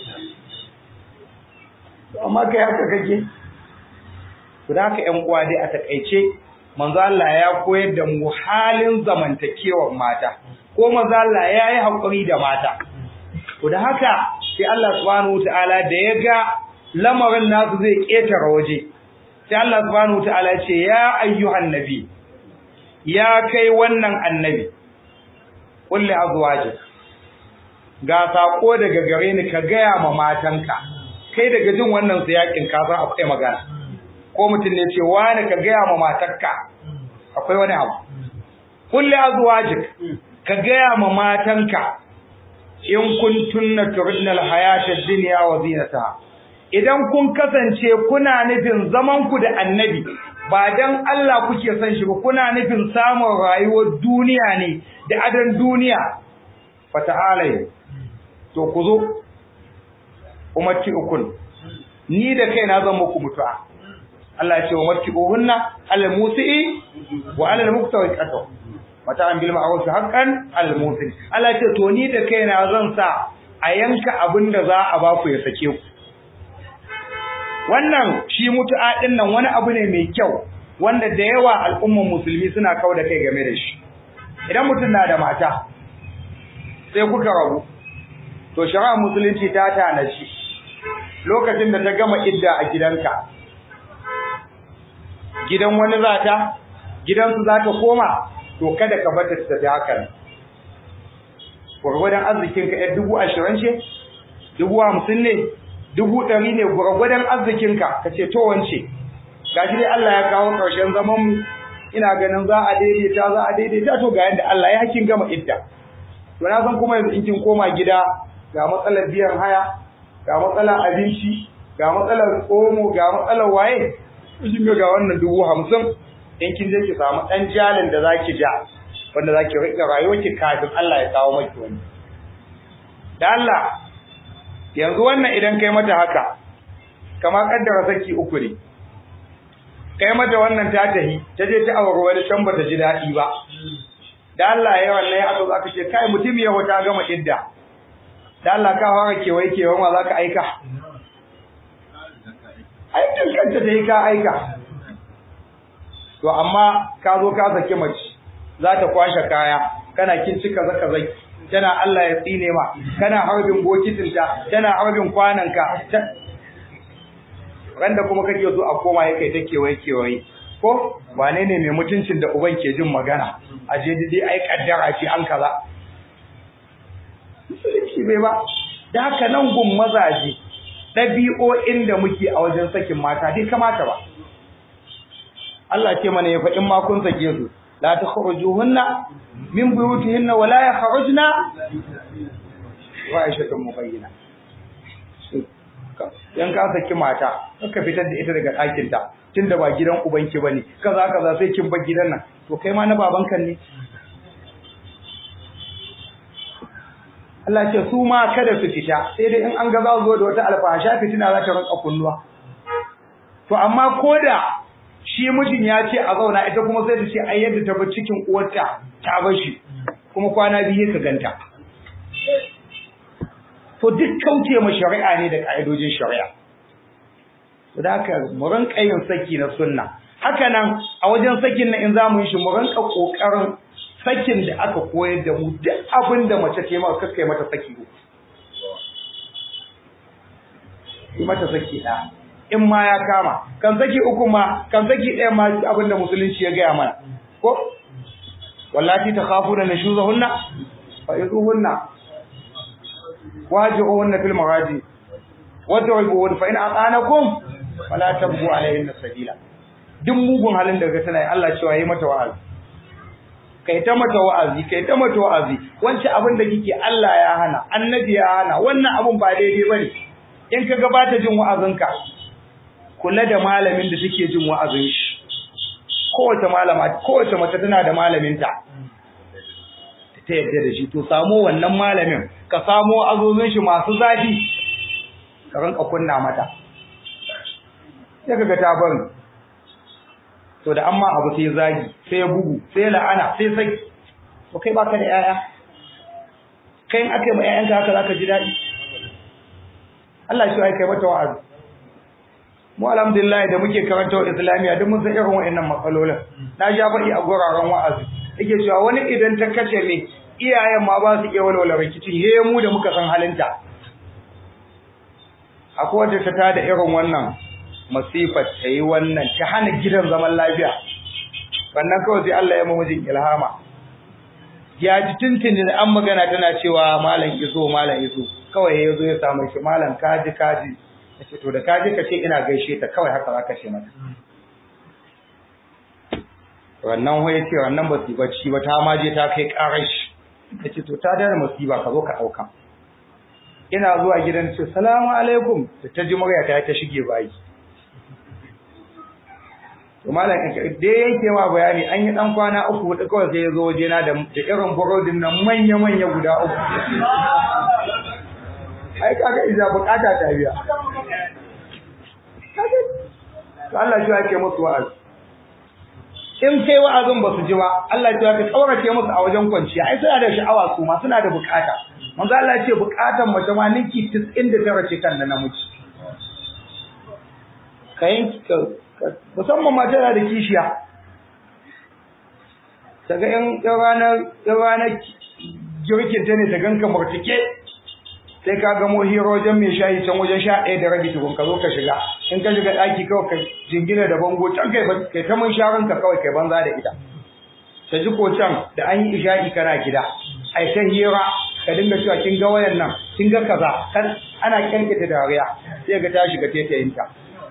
amma kai haka kake to da haka ƴan uwa dai a takaice manzo Allah ya koyar da mu halin zamantakewar mata ko manzo Allah ya yi hakuri da mata to da haka sai Allah subhanahu wataala da ya ga lamarin nasu zai ketara waje sai Allah subhanahu wataala ya ce ya ayyuhan nabi ya kai wannan annabi kulli azwaji ga sako daga gare ni ka gaya ma matanka kai daga jin wannan siyakin ka san akwai magana ko mutum ne ce wani ka gaya ma matarka akwai wani abu kulli azwajik ka gaya ma matanka in kuntunna turidna alhayata ad-dunya wa zinataha idan kun kasance kuna nufin zaman ku da annabi ba dan Allah kuke son shi ba kuna nufin samun rayuwar duniya ne da adan duniya fata'alai to ku zo umarci ukun ni da kaina zan muku mutu'a Allah ya ce wa marti'uhunna alal musi'i wa alal muktawi qatu mata an bil ma'ruf haqqan al musin Allah ya ce to ni da kaina zan sa a yanka abinda za a ba ku ya sake ku wannan shi mutu'a din nan wani abu ne mai kyau wanda da yawa al'umman musulmi suna kau da kai game da shi idan mutum na da mata sai kuka rabu to shari'a musulunci ta tana shi lokacin da ta gama idda a gidanka gidan wani zata gidansu za ta koma to kada ka bata ta tafi hakan gwargwadon arzikinka yar dubu ashirin ce dubu hamsin ne dubu ɗari ne gwargwadon arzikinka ka ce to wance gashi dai Allah ya kawo ƙarshen zaman mu ina ganin za a daidaita za a daidaita to ga yadda Allah ya hakin gama idda to na san kuma yanzu in kin koma gida ga matsalar biyan haya ga matsalar abinci ga matsalar omo ga matsalar waye kin ga wannan dubu hamsin in kin je ki samu ɗan jalin da zaki ja wanda zaki rika rayuwarki kafin Allah ya kawo maki wani da Allah yanzu wannan idan kai mata haka kama kaddara saki uku ne kai mata wannan ta tahi ta je ta aure wani can bata ji daɗi ba da Allah ya wannan ya aka zaka ce kai mutum ya ta gama idda da Allah ka fara kewaye kewaye ma zaka aika aikin kanta ta yi ka aika to amma ka zo ka saki mace za ta kwashe kaya kana kin cika zaka zaki tana Allah ya tsine ma kana harbin bokitinta tana harbin kwananka randa kuma kake so a koma yake ta kewaye kewaye ko wane ne mai mutuncin da uban ke jin magana a je dai ai kaddara ce an kaza shi bai ba da haka nan gun mazaje ɗabi'o'in da muke a wajen sakin mata bai kamata ba Allah ce mana ya faɗin ma kun sake su la takhrujuhunna min buyutihinna wa la yakhrujna wa aishatu mubayyana yan ka saki mata ka fitar da ita daga ɗakin ta tunda ba gidan ubanki bane kaza kaza sai kin bar gidan nan to kai ma na babanka ne Allah ce su ma kada su fita sai dai in an ga za zo da wata alfahasha fitina za ta rinka kunnuwa to amma koda shi mijin ya ce a zauna ita kuma sai ta ce ai yadda ta bar cikin uwarta ta bar shi kuma kwana biyu ka ganta to duk kauce ma shari'a ne da ka'idojin shari'a da haka mu rinka yin saki na sunna haka nan a wajen sakin nan in za mu yi shi mu rinka kokarin sakin da aka koyar da mu duk abin da mace ta yi maka kai mata saki uku yi mata saki ɗaya in ma ya kama kan saki uku ma kan saki ɗaya ma abin da musulunci ya gaya mana ko wallati takhafuna nushuzahunna fa iduhunna waji'uhunna fil maraji wadribuhunna fa in aqanakum fala tabghu alayhinna sabila duk mugun halin da ga tana yi Allah cewa yi mata wa'azi kai ta mata wa'azi kai ta mata wa'azi wancan abin da kike Allah ya hana annabi ya hana wannan abun ba daidai bane in ka gabata jin wa'azinka kula da malamin da take jin wa'azin shi kowace malama kowace mace tana da malaminta ta yadda da shi to samo wannan malamin ka samo azozin shi masu zafi ka rinka kunna mata sai kaga ta bari to da amma abu sai zagi sai bugu sai la'ana sai sai to kai baka da yaya kai in aka yi ma yayanka haka zaka ji daɗi Allah shi ya kai mata wa'azi mu alhamdulillah da muke karanta wa islamiya duk mun san irin wa'annan matsalolin na ja faɗi a guraren wa'azi yake cewa wani idan ta kace me iyayen ma ba su iya walwala rikicin he mu da muka san halinta akwai wanda ta tada irin wannan masifar ta yi wannan ta hana gidan zaman lafiya wannan kawai sai Allah ya mamujin ilhama ya ji tuntun an magana tana cewa malam iso malam iso kawai ya zo ya samu shi malam kaji kaji ya ce to da kaji ka ce ina gaishe ta kawai haka za ka ce mata wannan wai ce wannan ba su bacci ba ta maje ta kai karar shi ya ce to ta dare musiba ka zo ka ɗauka ina zuwa gidan ce salamu alaikum da ta ji murya ta ta shige bayi to malam da yanke ma bayani an yi dan kwana uku hudu kawai sai ya zo waje na da irin burodin nan manya manya guda uku ai kaga idan bukata ta biya to Allah shi yake musu wa'azi in kai wa'azin ba su ji ba Allah ya ka tsaurace musu a wajen kwanciya ai suna da sha'awa su ma suna da bukata manzo Allah ya ce bukatan mace ma ninki 99 ce kan da namiji kayan musamman mata da kishiya daga yan ranar ranar girkin ta ne ta ganka martike sai ka gamo hero wajen mai shayi can wajen sha ɗaya da rabi tukun ka zo ka shiga in ka shiga ɗaki kawai ka jingina da bango can kai kai ta mun sharon ka kawai kai banza da ita ta ji ko can da an yi isha'i kana gida ai ta hira ka dinga cewa kin ga wayan nan kin ga kaza kan ana kyankita dariya sai ga ta shiga tetayinta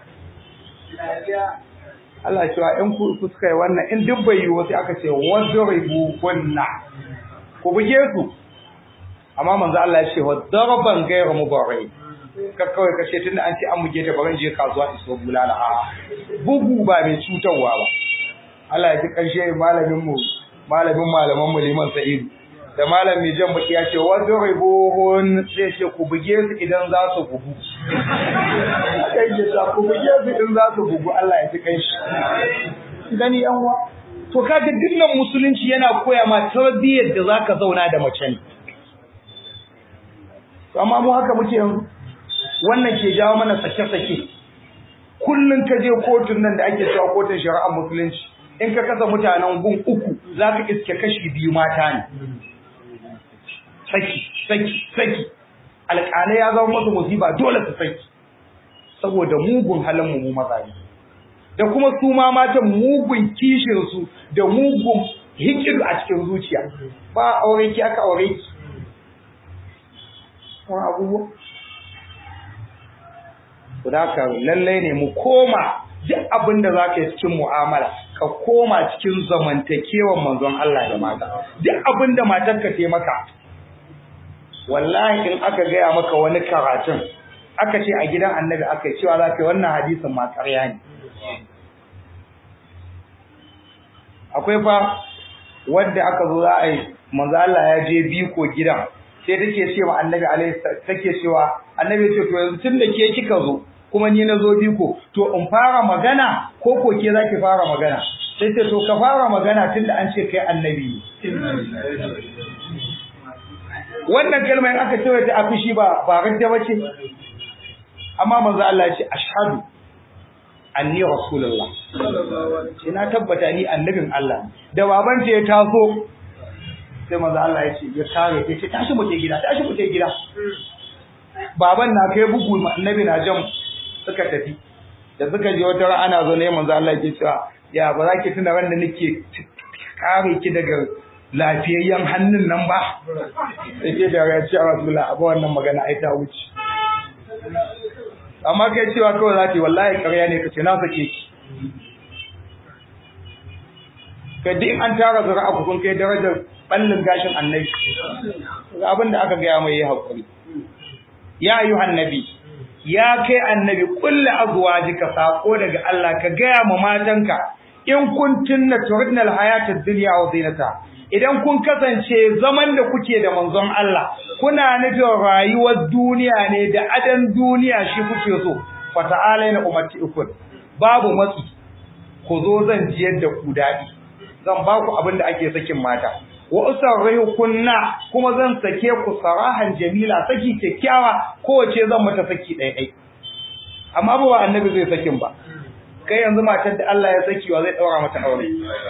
Allah cewa in ku suka yi wannan in duk bai yiwu sai aka ce wadribu kunna ku buge su amma manzo Allah ya ce wadraban ghayra mubarrid ka kawai ka ce tunda an ce an buge ta baran je kasuwa iso bulala a bugu ba mai cutarwa ba Allah ya ji karshe malamin mu malamin malaman mu liman sa'idu da malam mai jan baki ya ce wadribuhun sai ce ku buge su idan za su bugu kai ya sa ku buge su idan za su bugu Allah ya ji kai shi gani yan wa to kaga dinnan musulunci yana koya ma tarbiyyar da zaka zauna da mace ne to amma mu haka muke yanzu wannan ke jawo mana sake-sake kullun ka je kotun nan da ake cewa kotun shari'ar musulunci in ka kasa mutanen gun uku zaka iske kashi biyu mata ne saki saki saki alƙalai ya zama masu musiba dole su saki saboda mugun halin mu mazaje da kuma su ma matan mugun kishin su da mugun hikidu a cikin zuciya ba aure ki aka aure ki wani abubuwa Kudaka lallai ne mu koma duk abin da za ka yi cikin mu'amala ka koma cikin zamantakewan manzon Allah da mata duk abin da matarka ta maka wallahi in aka gaya maka wani karatun aka ce a gidan annabi aka yi cewa za ka yi wannan hadisin ma ƙarya ne akwai fa wanda aka zo za a yi manzo Allah ya je biko gidan sai take ce wa annabi alaihi take cewa annabi ce to yanzu tun da ke kika zo kuma ni na zo biko to in fara magana ko ko ke zaki fara magana sai ce to ka fara magana tun da an ce kai annabi wannan kalma in aka cewa ta afishi ba ba radda bace amma manzo Allah ya ce ashhadu anni rasulullah ina tabbata ni annabin Allah da baban ya taso sai manzo Allah ya ce ya kare ya ce tashi mu je gida tashi mu je gida baban na kai bugu annabi na jan suka tafi da suka je wata ran ana zo ne manzo Allah ya ce ya ba za ki tuna ran da nake kare ki daga lafiyayyen hannun nan ba sai ke da ya ce Rasulullah abu wannan magana ai ta wuce amma kai cewa kawai za ta yi wallahi ƙarya ne kace na sake ki kai duk an tara zura ku kun kai darajar ballin gashin annabi abin da aka gaya mai yi haƙuri ya ayyuhan nabi ya kai annabi kulli azwajika sako daga Allah ka gaya ma matanka in kuntunna turidnal hayatad dunya wa zinata idan kun kasance zaman da kuke da manzon Allah kuna nufin rayuwar duniya ne da adan duniya shi kuke so fata'alaina ummatikum babu matsi ku zo zan jiyar da ku dadi zan ba ku abin da ake sakin mata wa usarrihu kunna kuma zan sake ku sarahan jamila saki kyakkyawa kowace zan mata saki ɗaya ɗaya amma ba annabi zai sakin ba kai yanzu matar da Allah ya saki wa zai daura mata aure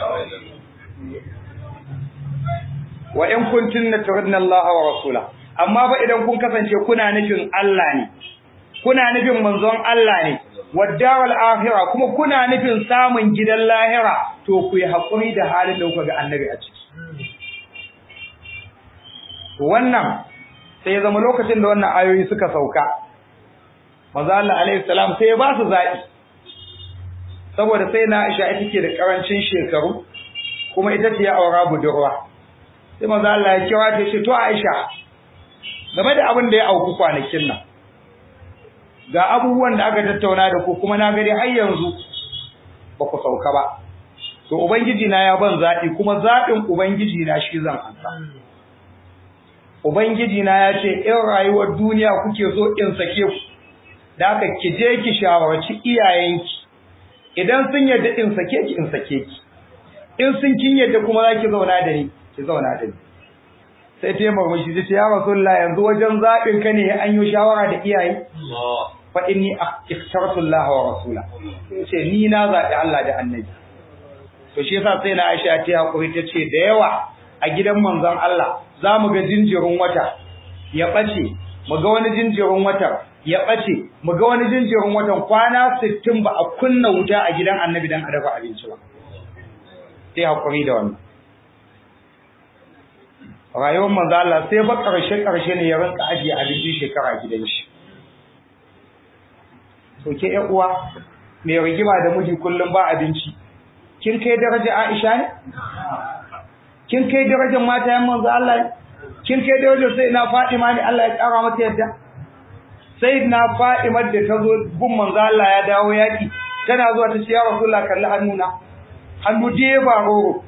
wa in kuntunna turidna Allah wa rasula amma ba idan kun kasance kuna nufin Allah ne kuna nufin manzon Allah ne waddaral akhirah kuma kuna nufin samun gidan lahira to ku yi hakuri da halin da kuka ga annabi a ciki wannan sai ya zama lokacin da wannan ayoyi suka sauka manzo Allah alaihi salam sai ya ba su zaɓi saboda sai na Aisha ita ke da karancin shekaru kuma ita ce ya aura budurwa sai manzo Allah ya kira ta ce to Aisha game da abin da ya auku kwanakin nan ga abubuwan da aka tattauna da ku kuma na gari har yanzu ba ku sauka ba to ubangiji na ya ban zaɓi kuma zaɓin ubangiji na shi zan ansa ubangiji na ya ce in rayuwar duniya kuke so in sake ku da aka ki je ki shawarci iyayenki idan sun yarda in sake ki in sake ki in sun kin yarda kuma za ki zauna da ni ki zauna da ni sai ta yi murmushi ta ce ya rasulullah yanzu wajen zaɓin ka ne an yi shawara da iyaye fa inni ikhtartu Allah wa rasula ce ni na zaɓi Allah da annabi to shi yasa sai na Aisha ta hakuri ta ce da yawa a gidan manzon Allah za mu ga jinjirin wata ya ɓace mu ga wani jinjirin wata ya ɓace mu ga wani jinjirin watan kwana sittin ba a kunna wuta a gidan annabi dan a dafa abinci ba sai hakuri da wannan rayuwar manzo Allah sai ba karshe karshe ne ya rinka ajiye abinci shekara gidan shi to ke ƴan uwa mai rigima da miji kullum ba abinci kin kai daraja Aisha ne kin kai darajar matayen manzo Allah ne kin kai darajar sai na Fatima ne Allah ya kara mata yadda sai na Fatima da ta zo gun manzo Allah ya dawo yaki tana zuwa ta ce ya Rasulullah kalli hannuna hannu je ba roro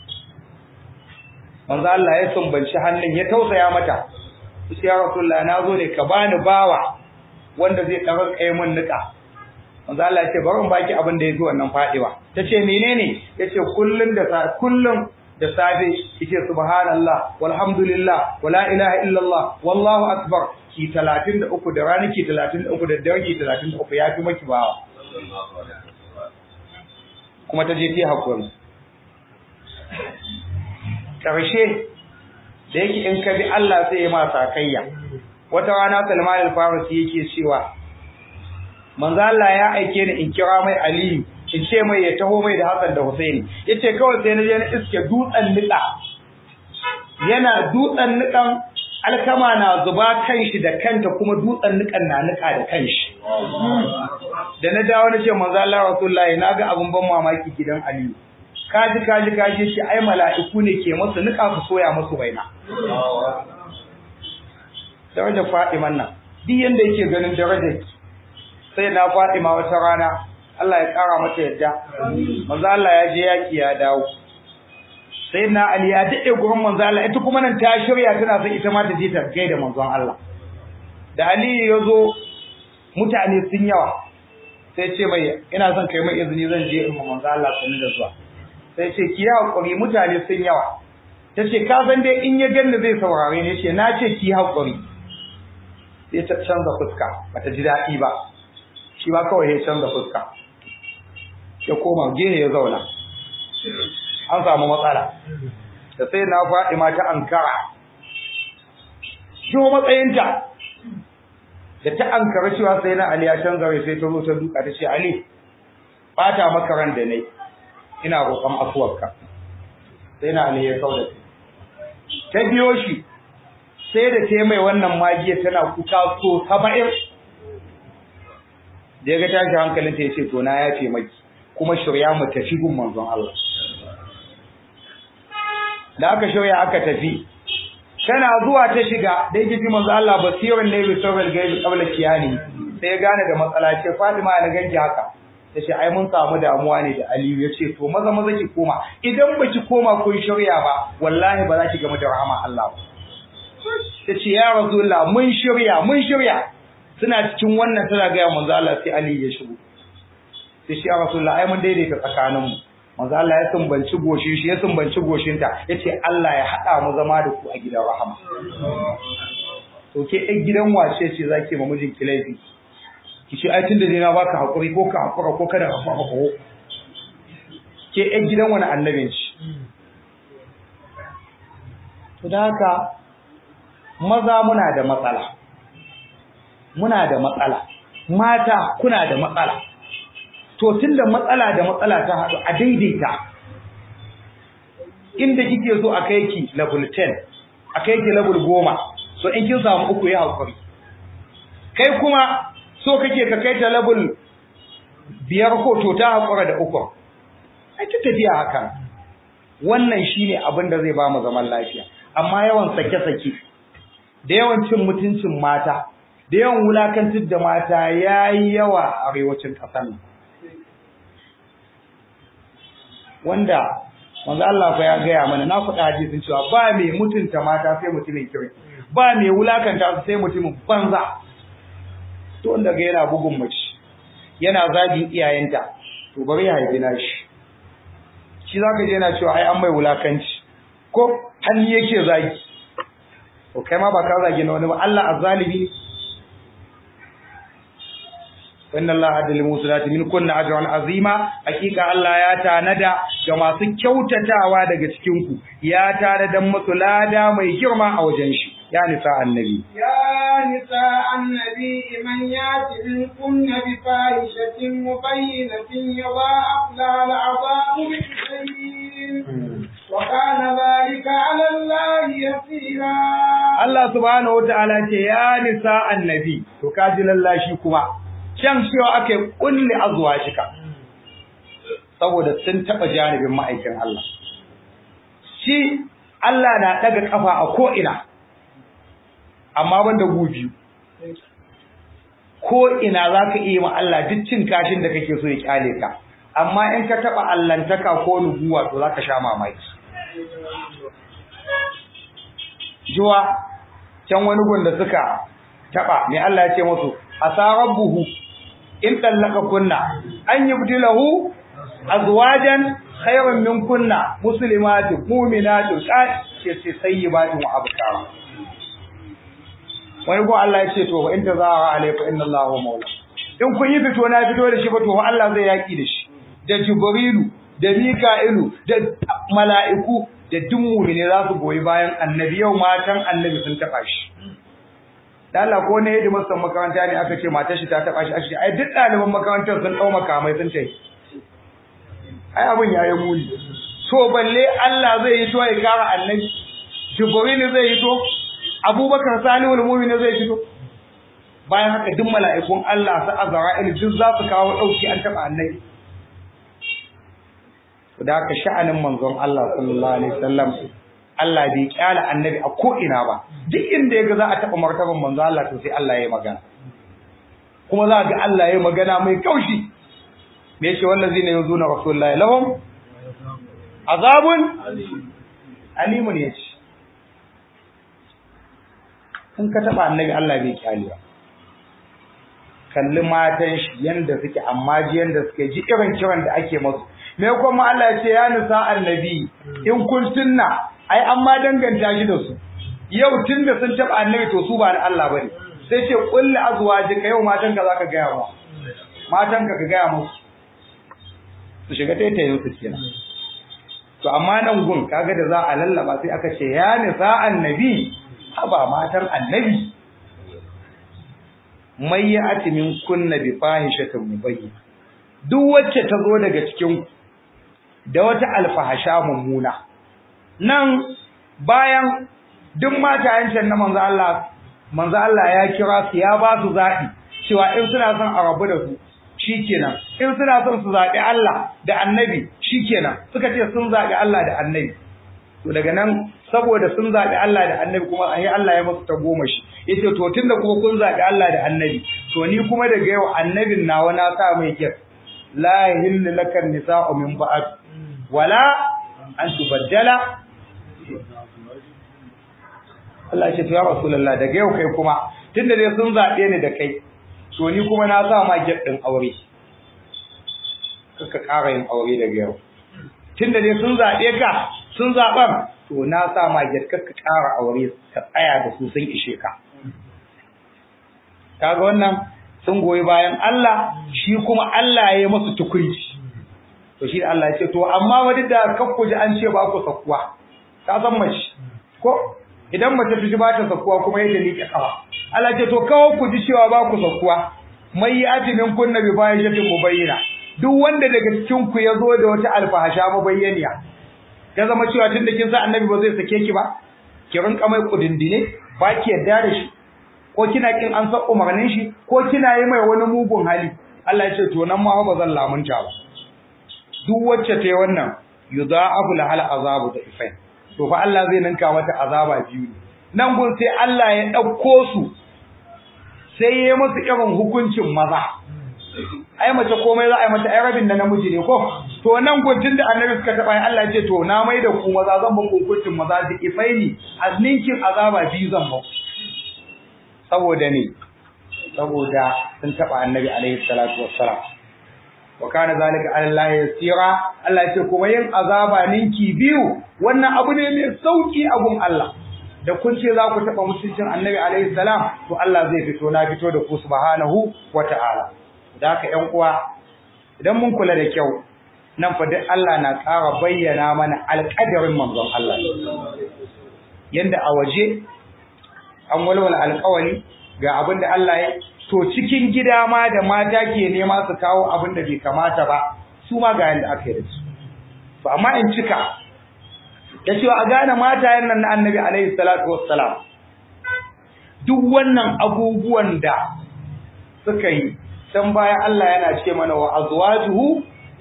manzo Allah ya sumbanci hannun ya tausaya mata sai ya Rasulullah na zo ne ka bani bawa wanda zai ɗarar kai mun nika manzo Allah ya ce bari in baki abin da yafi wannan fadewa tace menene yace kullun da sa kullun da safe yace subhanallah walhamdulillah wala ilaha illallah wallahu akbar ki 33 da rana ki 33 da dare ki 33 yafi maki bawa kuma ta je ta hakuri karshe da yake in ka bi Allah sai ya ma sakayya wata rana Salman al-Farisi yake cewa manzo Allah ya aike ni in kira mai Aliyu in ce mai ya taho mai da Hassan da Husaini yace kawai sai na je na iske dutsen nika yana dutsen nikan alkama na zuba kanshi da kanta kuma dutsen nikan na nika da kanshi da na dawo na ce manzo Allah Rasulullahi naga abun ban mamaki gidan Aliyu kaji kaji kaji shi ai mala'iku ne ke musu nika su soya musu baina darajar Fatiman nan duk yanda yake ganin darajar sai na Fatima wata rana Allah ya kara mata yadda manzo Allah ya je yaki ya dawo sai na Ali ya dade gurin manzo Allah ita kuma nan ta shirya tana son ita ma ta je ta gaida manzon Allah da Ali ya zo mutane sun yawa sai ce mai ina son kai mai izini zan je in manzo Allah sanin da zuwa sai ce ki hakuri mutane sun yawa tace ka san dai in ya ganni zai saurare ni ce na ce ki hakuri sai ta canza fuska bata ji daɗi ba shi ba kawai ya canza fuska ya koma gehe ya zauna an samu matsala da sai na faɗi mata ankara shi matsayinta da ta ankara cewa sai na Ali ya canza rai sai ta zo ta duka ta ce Ali bata maka ran da nayi ina roƙon afuwarka sai na Ali ya kauda ta biyo shi sai da ta mai wannan magiya tana kuka so 70 da ya ga tashi hankalinta ya ce to na ya ce maki kuma shirya mu tafi gun manzon Allah da aka shirya aka tafi tana zuwa ta shiga da yake ji manzo Allah basirin ne bi sabal gaibi qabla kiyani sai ya gane da matsala ce Fatima na ganki haka tace ai mun samu damuwa ne da Aliyu yace to maza maza ki koma idan baki koma kun shirya ba wallahi ba za ki gama da rahama Allah ba tace ya rasulullah mun shirya mun shirya suna cikin wannan tana ga manzo Allah sai Aliyu ya shigo sai shi ya rasulullah ai mun daidaita tsakaninmu manzo Allah ya sumbanci goshin shi ya sumbanci goshinta yace Allah ya hada mu zama da ku a gidan rahama to ke ɗan gidan wace ce zaki ma mijin ki laifi ki ce ai tunda dai na baka hakuri ko ka hakura ko kada ka hakura ko ke ɗan gidan wani annabin ci to da haka maza muna da matsala muna da matsala mata kuna da matsala to tunda matsala da matsala ta haɗu a daidaita inda kike so a kai ki level 10 a kai ki level 10 so in kin samu uku ya hakuri kai kuma so kake ka kai ta level biyar ko to ta hakura da uku ai ta tafiya haka wannan shine abin da zai ba mu zaman lafiya amma yawan sake-sake da yawan cin mutuncin mata da yawan wulakantar da mata yayi yawa a arewacin ƙasar nan wanda manzo Allah fa ya gaya mana na faɗa hadisin cewa ba mai mutunta mata sai mutumin kirki ba mai wulakanta su sai mutumin banza to wanda ga yana bugun mace yana zagin iyayenta to bari ya haifi nashi shi zaka je yana cewa ai an mai wulakanci ko hannu yake zagi to kai ma ba ka zagi na wani ba Allah azzalimi inna Allah adil musulati min kunna ajran azima hakika Allah ya tanada ga masu kyautatawa daga cikin ku ya tanada musu lada mai girma a wajen shi ya nisa annabi يا نساء النبي من يات منكن بفاحشة مبينة يضاعف لها العذاب بالسنين وكان ذلك على الله يسيرا Allah subhanahu wataala ce ya nisa annabi to kaji lallashi kuma can cewa aka yi kulli azwajika saboda sun taba janibin ma'aikin Allah shi Allah na daga kafa a ko ina amma banda gubi ko ina zaka iya ma Allah duk cin kashin da kake so ya kyale ka amma in ka taba allantaka ko nubuwa to zaka sha mamaki juwa can wani gunda suka taba me Allah ya ce musu asarabbuhu in tallaka kunna an yubdilahu azwajan khayran min kunna muslimatin mu'minatin ce sayyibatin wa abkara wani ko Allah ya ce to in tazara alayka inna Allahu mawla in kun yi fito na fito da shi ba to Allah zai yaki da shi da jibrilu da mika'ilu da mala'iku da duk mu'mini za su goyi bayan annabi yau matan annabi sun taba shi da Allah ko ne yadda masan makaranta ne aka ce matar shi ta taba shi aka ce ai duk ɗaliban makarantar sun dau makamai sun tai ai abin yayi muni so balle Allah zai yi to ya kara annabi jibril zai yi to abubakar salihul mu'min zai fito bayan haka duk mala'ikun Allah su azra'il duk za su kawo dauki an taba annabi da haka sha'anin manzon Allah sallallahu alaihi wasallam Allah bai kyala annabi a ko ina ba duk inda yaga za a taba martaban manzon Allah to sai Allah ya magana kuma za ga Allah ya magana mai kaushi me yake wallazina yuzuna rasulullahi lahum azabun alimun yace in ka taba annabi Allah bai kyale ba kalli matan shi yanda suke amma ji yanda suke ji irin kiran da ake musu me kuma Allah ya ce ya nisa annabi in kun tunna ai an ma danganta shi da su yau tunda sun taba annabi to su ba na Allah bane sai ce kulli azwajika yau matan ka zaka ga yawa matan ka ka ga musu su shiga taitayin su kenan to amma nan gun kaga da za a lallaba sai aka ce ya nisa annabi haba matan annabi mai ya ati min kunna bi fahishatin mubayyin duk wacce ta zo daga cikin da wata alfahasha mummuna nan bayan duk matayen can na manzo Allah manzo Allah ya kira su ya ba su zaɓi cewa in suna son a rabu da su shikenan in suna son su zaɓi Allah da annabi shikenan suka ce sun zaɓi Allah da annabi to daga nan saboda sun zaɓi Allah da annabi kuma ai Allah ya musu ta goma shi yace to tunda kuma kun zaɓi Allah da annabi to ni kuma daga yau annabin nawa na sa mai kyar la yahillu lakan nisa'u min ba'd wala an tubaddala Allah ya ce to ya Rasulullah daga yau kai kuma tunda dai sun zabe ni da kai to ni kuma na sa ma gate din aure kaka ƙara yin aure daga yau tunda dai sun zabe ka sun zaban to na sa ma gate kaka ƙara aure ka tsaya da su sun ishe ka kaga wannan sun goyi bayan Allah shi kuma Allah ya yi musu tukunci to shi Allah ya ce to amma wani da kakku ji an ce ba ku sakuwa ka san mace ko idan mace ta ji ba ta sakuwa kuma yadda liƙe kawa Allah ce to kawo ku ji cewa ba ku sakuwa mai yati min kunna bi fahishatin mubayyina duk wanda daga cikin ku ya zo da wata alfahasha mubayyaniya ya zama cewa tunda kin sa annabi ba zai sake ki ba ki rinka mai kudindine ba ki yarda da shi ko kina kin an san umarnin shi ko kina yi mai wani mugun hali Allah ya ce to nan ma ba zan lamunta ba duk wacce ta yi wannan yudha'afu lahal azabu da ifai to fa Allah zai ninka mata azaba biyu ne nan gun sai Allah ya dauko su sai ya yi musu irin hukuncin maza ai mace komai za a yi mata ai rabin da namiji ne ko to nan gun tunda annabi suka taba Allah ya ce to na mai da ku maza zan muku hukuncin maza da ifaini azninkin azaba biyu zan muku saboda ne saboda sun taba annabi alaihi salatu wassalam wa kana zalika ala Allah yasira Allah ya ce kuma yin azaba ninki biyu wannan abu ne mai sauki a gun Allah da kun ce za ku taba mutuncin annabi alaihi salam to Allah zai fito na fito da ku subhanahu wata'ala da haka ƴan uwa idan mun kula da kyau nan fa duk Allah na ƙara bayyana mana alƙadarin manzon Allah yanda a waje an walwala alƙawari ga abin da Allah ya to cikin gida ma da mata ke nema su kawo abin da bai kamata ba su ma ga yanda aka yi da su to amma in cika da cewa a gane matayen nan na annabi alaihi salatu wassalam duk wannan abubuwan da suka yi can baya Allah yana ce mana wa azwajuhu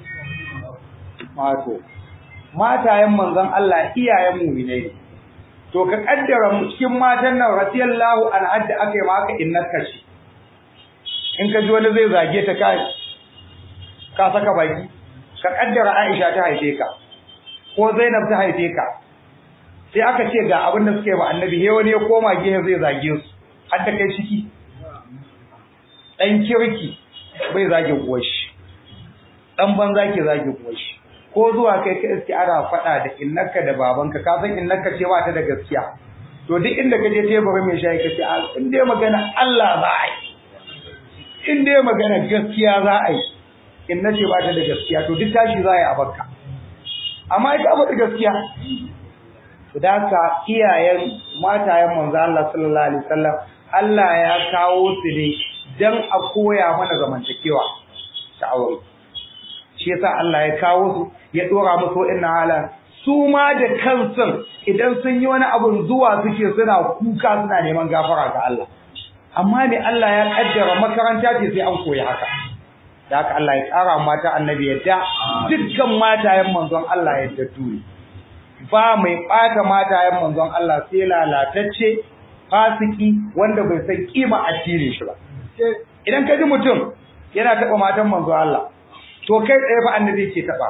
mato matayen manzon Allah iyayen mu'minai to ka kaddara mu cikin matan nan radiyallahu anha da aka yi maka innaka shi in ka ji wani zai zage ta kai ka saka baki ka kaddara Aisha ta haife ka ko Zainab ta haife ka sai aka ce ga abin da suke ba annabi he wani ya koma gehe zai zage su har da kai ciki dan kirki bai zage uwar shi dan banza ke zage uwar shi ko zuwa kai ka iske ana faɗa da innaka da babanka ka san innaka ce ba ta da gaskiya to duk inda ka je teburin mai shayi ka ce in dai magana Allah za a yi in dai magana gaskiya za a yi in na ce ba ta da gaskiya to duk tashi za a yi a bakka amma ita ba da gaskiya da ka iyayen matayen manzo Allah sallallahu alaihi wasallam Allah ya kawo su ne dan a koya mana zamantakewa ta aure shi yasa Allah ya kawo su ya dora musu wa'annan halan su ma da kansu idan sun yi wani abun zuwa suke suna kuka suna neman gafara ga Allah amma ne Allah ya kaddara makaranta ce sai an koyi haka da haka Allah ya tsara mata annabi yadda dukkan matayen manzon Allah yadda turi ba mai bata matayen manzon Allah sai lalatacce fasiki wanda bai san kima addinin shi ba idan ka ji mutum yana taba matan manzon Allah to kai tsaye fa annabi ke taba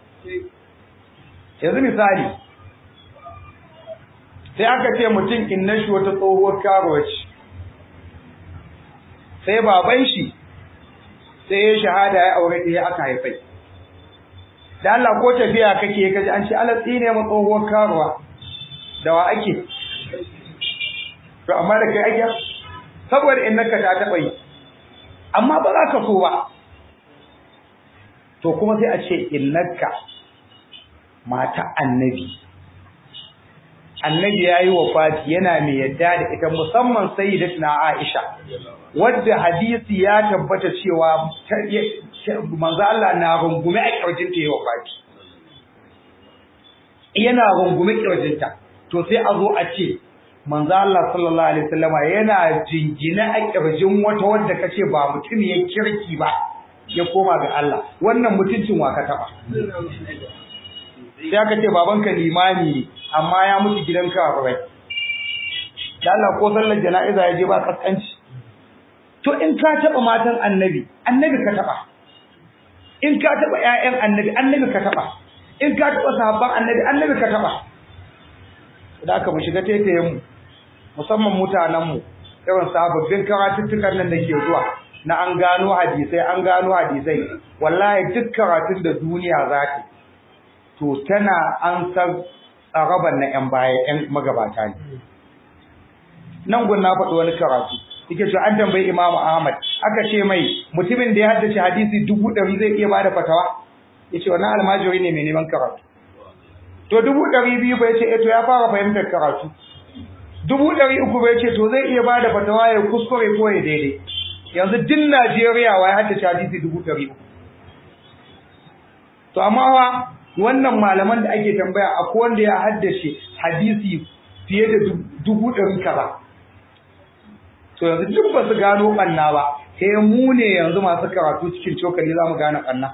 yanzu misali sai aka ce mutum inna shi wata tsohuwar karuwa ce sai baban shi sai ya shahada ya aure ta ya aka haifai da Allah ko tafiya kake kaji an ce Allah tsine mu tsohuwar karuwa da wa ake to amma da kai ake saboda innaka ta taba yi amma ba za ka so ba to kuma sai a ce innaka mata annabi annabi ya yi wafati yana mai yadda da ita musamman sayyidatuna Aisha wadda hadisi ya tabbata cewa manzo Allah na rungume a kirjin ta yi wafati yana rungume kirjinta to sai a zo a ce manzo Allah sallallahu alaihi wasallama yana jingina a kirjin wata wadda kace ba mutum ya kirki ba ya koma ga Allah wannan mutuncin wa ka taba sai aka ce babanka limami ne amma ya mutu gidan kafirai da Allah ko sallar jana'iza ya je ba kaskanci to in ka taba matan annabi annabi ka taba in ka taba ƴaƴan annabi annabi ka taba in ka taba sahabban annabi annabi ka taba da aka mu shiga taitayen mu musamman mutanen mu irin sababbin karatuttukan nan da ke zuwa na an gano hadisai an gano hadisai wallahi duk karatun da duniya za ta to tana an san tsaraban na ƴan baya ƴan magabata ne nan gun na faɗi wani karatu yake cewa an tambayi Imam Ahmad aka ce mai mutumin da ya haddace hadisi dubu ɗari zai iya bada fatawa yace wannan almajiri ne mai neman karatu to dubu ɗari biyu bai ce eh to ya fara fahimtar karatu dubu ɗari uku bai ce to zai iya bada fatawa ya kuskure ko ya daidai yanzu din Najeriya wa ya haddace hadisi dubu ɗari uku to amma wa wannan malaman da ake tambaya akwai wanda ya haddace hadisi fiye da dubu ɗari kaza to yanzu duk ba su gano ɓanna ba sai mu ne yanzu masu karatu cikin cokali za mu gane ɓanna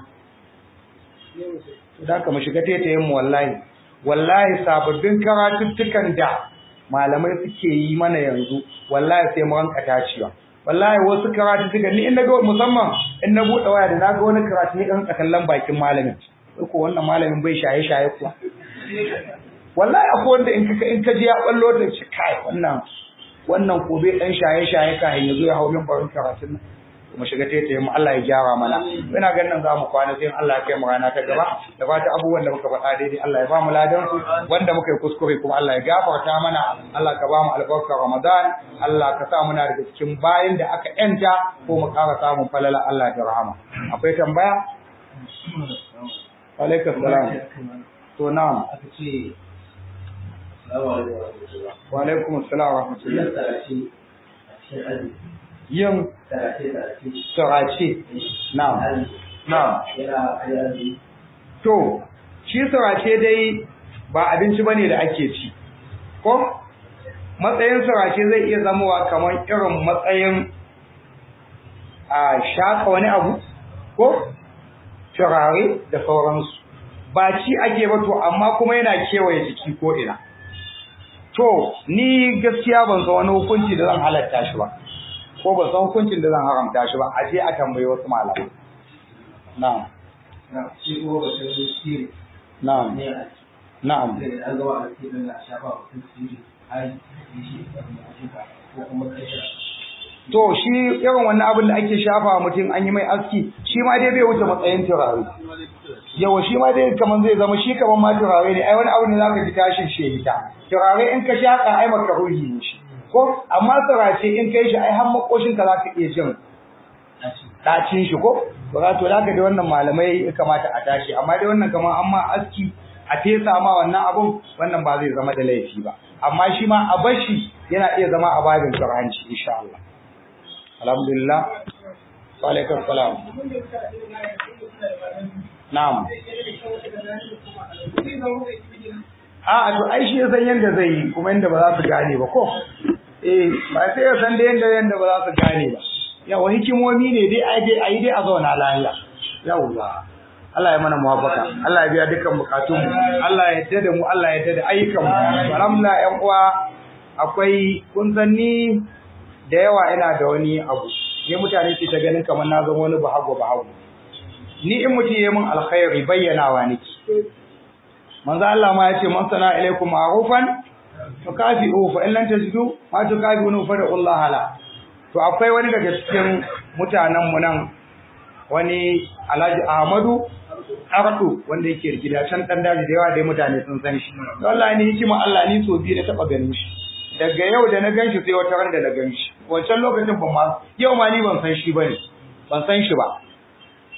da ka mu shiga taitayen mu wallahi wallahi sababbin karatuttukan da malamai suke yi mana yanzu wallahi sai mu ranka tacewa wallahi wasu karatuttukan ni in na ga musamman in na buɗe waya da na ga wani karatu ni ɗan kallon bakin malamin ko wannan malamin bai shaye-shaye kuwa wallahi akwai wanda in ka in ka ji ya ballo da shi kai wannan wannan ko bai dan shaye-shaye ka hin yazo ya hawo min barin karatun nan kuma shiga taitaye mu Allah ya gyara mana ina ganin nan zamu kwana sai Allah ya kai mu rana ta gaba da fata abubuwan da muka faɗa daidai Allah ya ba mu ladan su wanda muka yi kuskure kuma Allah ya gafarta mana Allah ka ba mu albarkar Ramadan Allah ka sa muna daga cikin bayin da aka yanta ko mu ƙara samun falala Allah da rahama akwai tambaya alaikum salam to na'am aka ce wa alaikum assalam wa rahmatullahi yin sarace na'am na'am to shi sarace dai ba abinci bane da ake ci ko matsayin sarace zai iya zamowa kamar irin matsayin a shaka wani abu ko turare da sauransu ba ci ake ba to amma kuma yana kewaye jiki ko ina to ni gaskiya ban san wani hukunci da zan halatta shi ba ko ban san hukuncin da zan haramta shi ba a je a tambayi wasu malamai na'am na shi ko ba sai sirri na'am ne a na'am cikin an gawa a cikin da shafa wa kan sirri har yi shi da mutuka ko kuma kashe to shi irin wannan abin da ake shafa wa mutum an yi mai aski shi ma dai bai wuce matsayin turare yawa shi ma dai kaman zai zama shi kaman ma turare ne ai wani abu ne zaka ji tashin shehita turare in ka shaka ai maka ruhi ne shi ko amma turace in kai shi ai har makoshin ka zaka iya jin dacin shi ko to za to zaka da wannan malamai ya kamata a tashi amma dai wannan kaman an ma aski a fesa ma wannan abun wannan ba zai zama da laifi ba amma shi ma a bashi yana iya zama a babin turanci insha Allah alhamdulillah wa alaikum salam na'am a to ai shi ya san yanda zai yi kuma yanda ba za su gane ba ko eh ba sai ya san da yanda yanda ba za su gane ba yawa hikimomi ne dai ai dai ai dai a zauna lafiya yawa Allah ya mana muwafaka Allah ya biya dukkan bukatun mu Allah ya yarda da mu Allah ya yarda da ayyukan mu alhamdulillah ƴan uwa akwai kun san ni da yawa ina da wani abu ne mutane su ta ganin kamar na zama wani bahago bahago ni in mutum ya min alkhairi bayyanawa nake manzo Allah ma ya ce man sana ilaikum ma'rufan tukafi'u fa in lam tajidu ma tukafi'u fa da Allah hala to akwai wani daga cikin mutanen mu nan wani Alhaji Ahmadu Ardu wanda yake da gida can dan daji da yawa dai mutane sun san shi wallahi ni hikima Allah ni so biyu na taba ganin shi daga yau da na ganshi sai wata ran da na ganshi wancan lokacin ban ma yau ma ni ban san shi bane ban san shi ba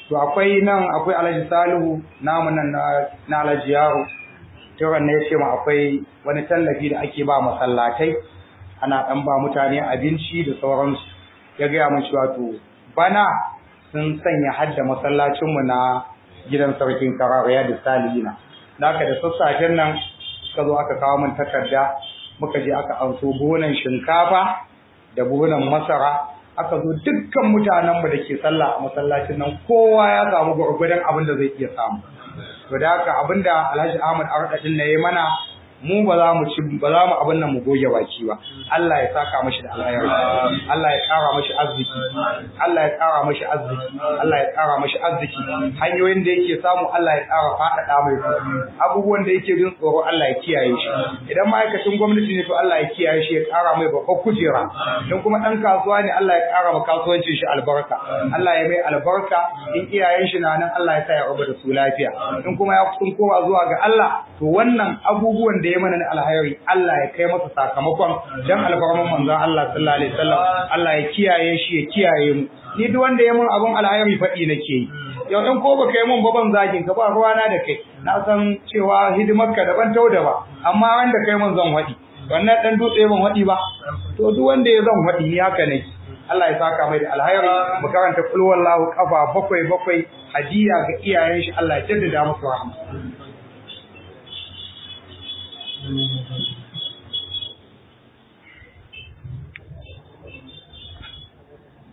to akwai nan akwai Alhaji Salihu namu nan na Alhaji Yaro Turan ne yace ma akwai wani tallafi da ake ba masallatai ana dan ba mutane abinci da sauransu ya ga mun cewa to bana sun sanya hadda masallacin mu na gidan sarkin Karariya da Salihina haka da sassafen nan suka zo aka kawo min takarda muka je aka anso buhunan shinkafa da buhunan masara aka zo dukkan mutanenmu da ke sallah a masallacin nan kowa ya samu gwargwadon abin da zai iya samu to da haka abin da Alhaji Ahmad Arda din ya yi mana mu ba za mu ci ba za mu abin nan mu goge baki ba Allah ya saka mashi da alheri Allah ya kara mashi arziki Allah ya kara mashi arziki Allah ya kara mashi arziki hanyoyin da yake samu Allah ya kara faɗaɗa mai abubuwan da yake jin tsoro Allah ya kiyaye shi idan ma'aikacin gwamnati ne to Allah ya kiyaye shi ya kara mai babbar kujera don kuma ɗan kasuwa ne Allah ya kara ma kasuwancin shi albarka Allah ya mai albarka in iyayen shi na nan Allah ya sa ya rabu da su lafiya in kuma ya kusan kowa zuwa ga Allah to wannan abubuwan da ya mana na alhairi Allah ya kai masa sakamakon dan alfarman manzon Allah sallallahu alaihi wasallam Allah ya kiyaye shi ya kiyaye mu ni duk wanda ya mun abun alhairi faɗi nake yi yau in ko baka yi mun ba ban zagin ka ba ruwana da kai na san cewa hidimar ka daban tau da ba amma wanda kai mun zan faɗi wannan dan dutse ban faɗi ba to duk wanda ya zan faɗi ni haka nake Allah ya saka mai da alhairi mu karanta kul wallahu kafa bakwai bakwai hadiya ga iyayen shi Allah ya jaddada musu rahama